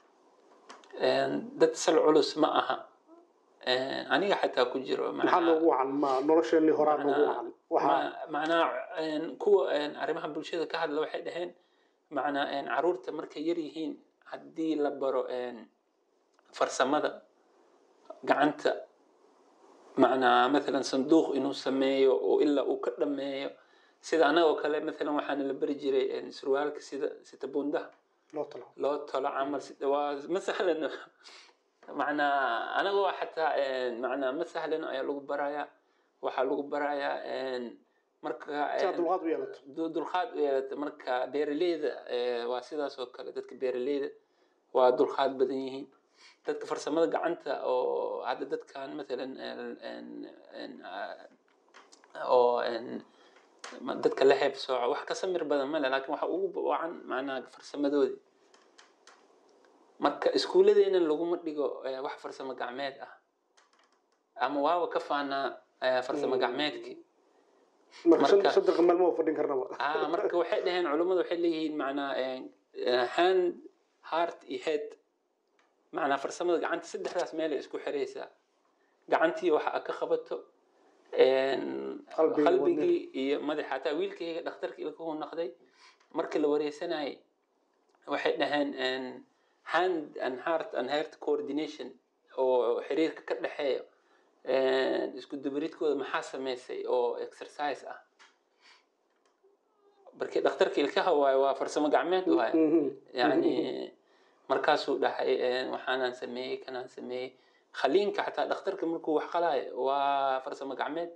dad sal culus ma aha aniga xataa ku jiro maxaa noogu wacan ma nolosheenii horaa noogu wacan waxaa macnaa kuwa arrimaha bulshada ka hadla waxay dhaheen macnaa caruurta markay yar yihiin haddii la baro farsamada gacanta macnaa mathalan sanduuq inuu sameeyo oo ilaa uu ka dhameeyo sida anaga oo kale mathalan waxaana la bari jiray surwaalka sida sita bundaha loo talo loo tolo camal waa ma sahlano macnaa anagoo xataa macnaa ma sahlano ayaa lagu barayaa waxaa lagu barayaa marka si aad dulqaad u yeelato dulqaad u yeelata marka beeraleyda waa sidaas oo kale dadka beeraleyda waa dulqaad badan yihiin dadka farsamada gacanta oo hadda dadkan matalan en- en- en- ah, oo en- ma- dadka la heebsooco wax ka samir badan male laakiin waxa ugu wacan macnaha farsamadoodi marka iskuulladeena laguma dhigo eh, wax farsamo gacmeed ah ama waaba ka faanaa eh, farsamo gacmeedkii marka shan marka- shan daqiiqo maalmo waa fadhin karnaba ah marka waxay dhaheen culummadu waxay leeyihiin macnaa eh, eh, hand heart iyo head macnaa farsamada gacanta saddexdaas meelay isku xiraysaa gacantii waxa aad ka qabato en, Qalbigii, qalbigii iyo madaxa hataa wiilkayga dhakhtarka ilkuhu naqday markii la wareysanayay waxay dhaheen en, hand and heart and heart coordination oo xiriirka ka dhexeeya en, isku dubaridkooda maxaa sameysay oo exercise ah markii dhakhtarka ilkaha waayo waa farsamo gacmeed waayo Mhm. yani markaasuu dhahay en, waxaanaan sameeyey kanaan sameeyey khaliinka xataa dhakhtarka markuu wax qalaayo waa farsamo gacmeed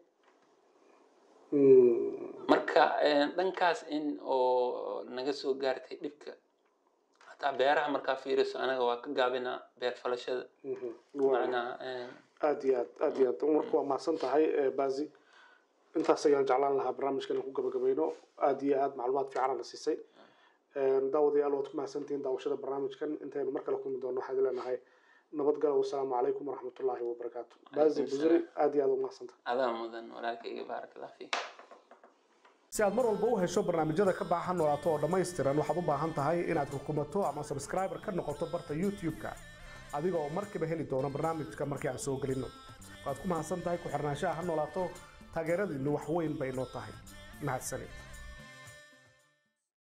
Mm. marka en, dhankaas in oo naga soo gaartay dhibka hataa beeraha markaa fiiriso anaga waa ka gaabinaa beer falashada Mhm. Waa- macnaa en, aad iyo aad aad iyo aad marka waa mahadsan tahay eh, bazi intaas ayaan jeclaan lahaa barnaamijkan ku gabagabayno aad iyo aad macluumaad fiicanana siisay daawadayaal waad ku mahadsantihiin daawashada barnaamijkan intaynu mar kale kulmi doono waxaan idin leenahay nabadgalo wasalaamu calaykum waraxmatullaahi wabarakaatu bazi Calaykum busri aad iyo aad u mahadsantahay adaa mudan walaalkayga baarak allah fiik si aad mar walba u hesho barnaamijyada ka baaxa noolaato oo dhammaystiran waxaad u baahan tahay inaad rukumato ama subscriber ka noqoto barta youtube-ka adiga oo markiiba heli doono barnaamijka markii aan soo gelinno waad ku mahadsan tahay ku xirnaanshaha ha noolaato taageeradiinnu wax weyn bay noo tahay mahadsanid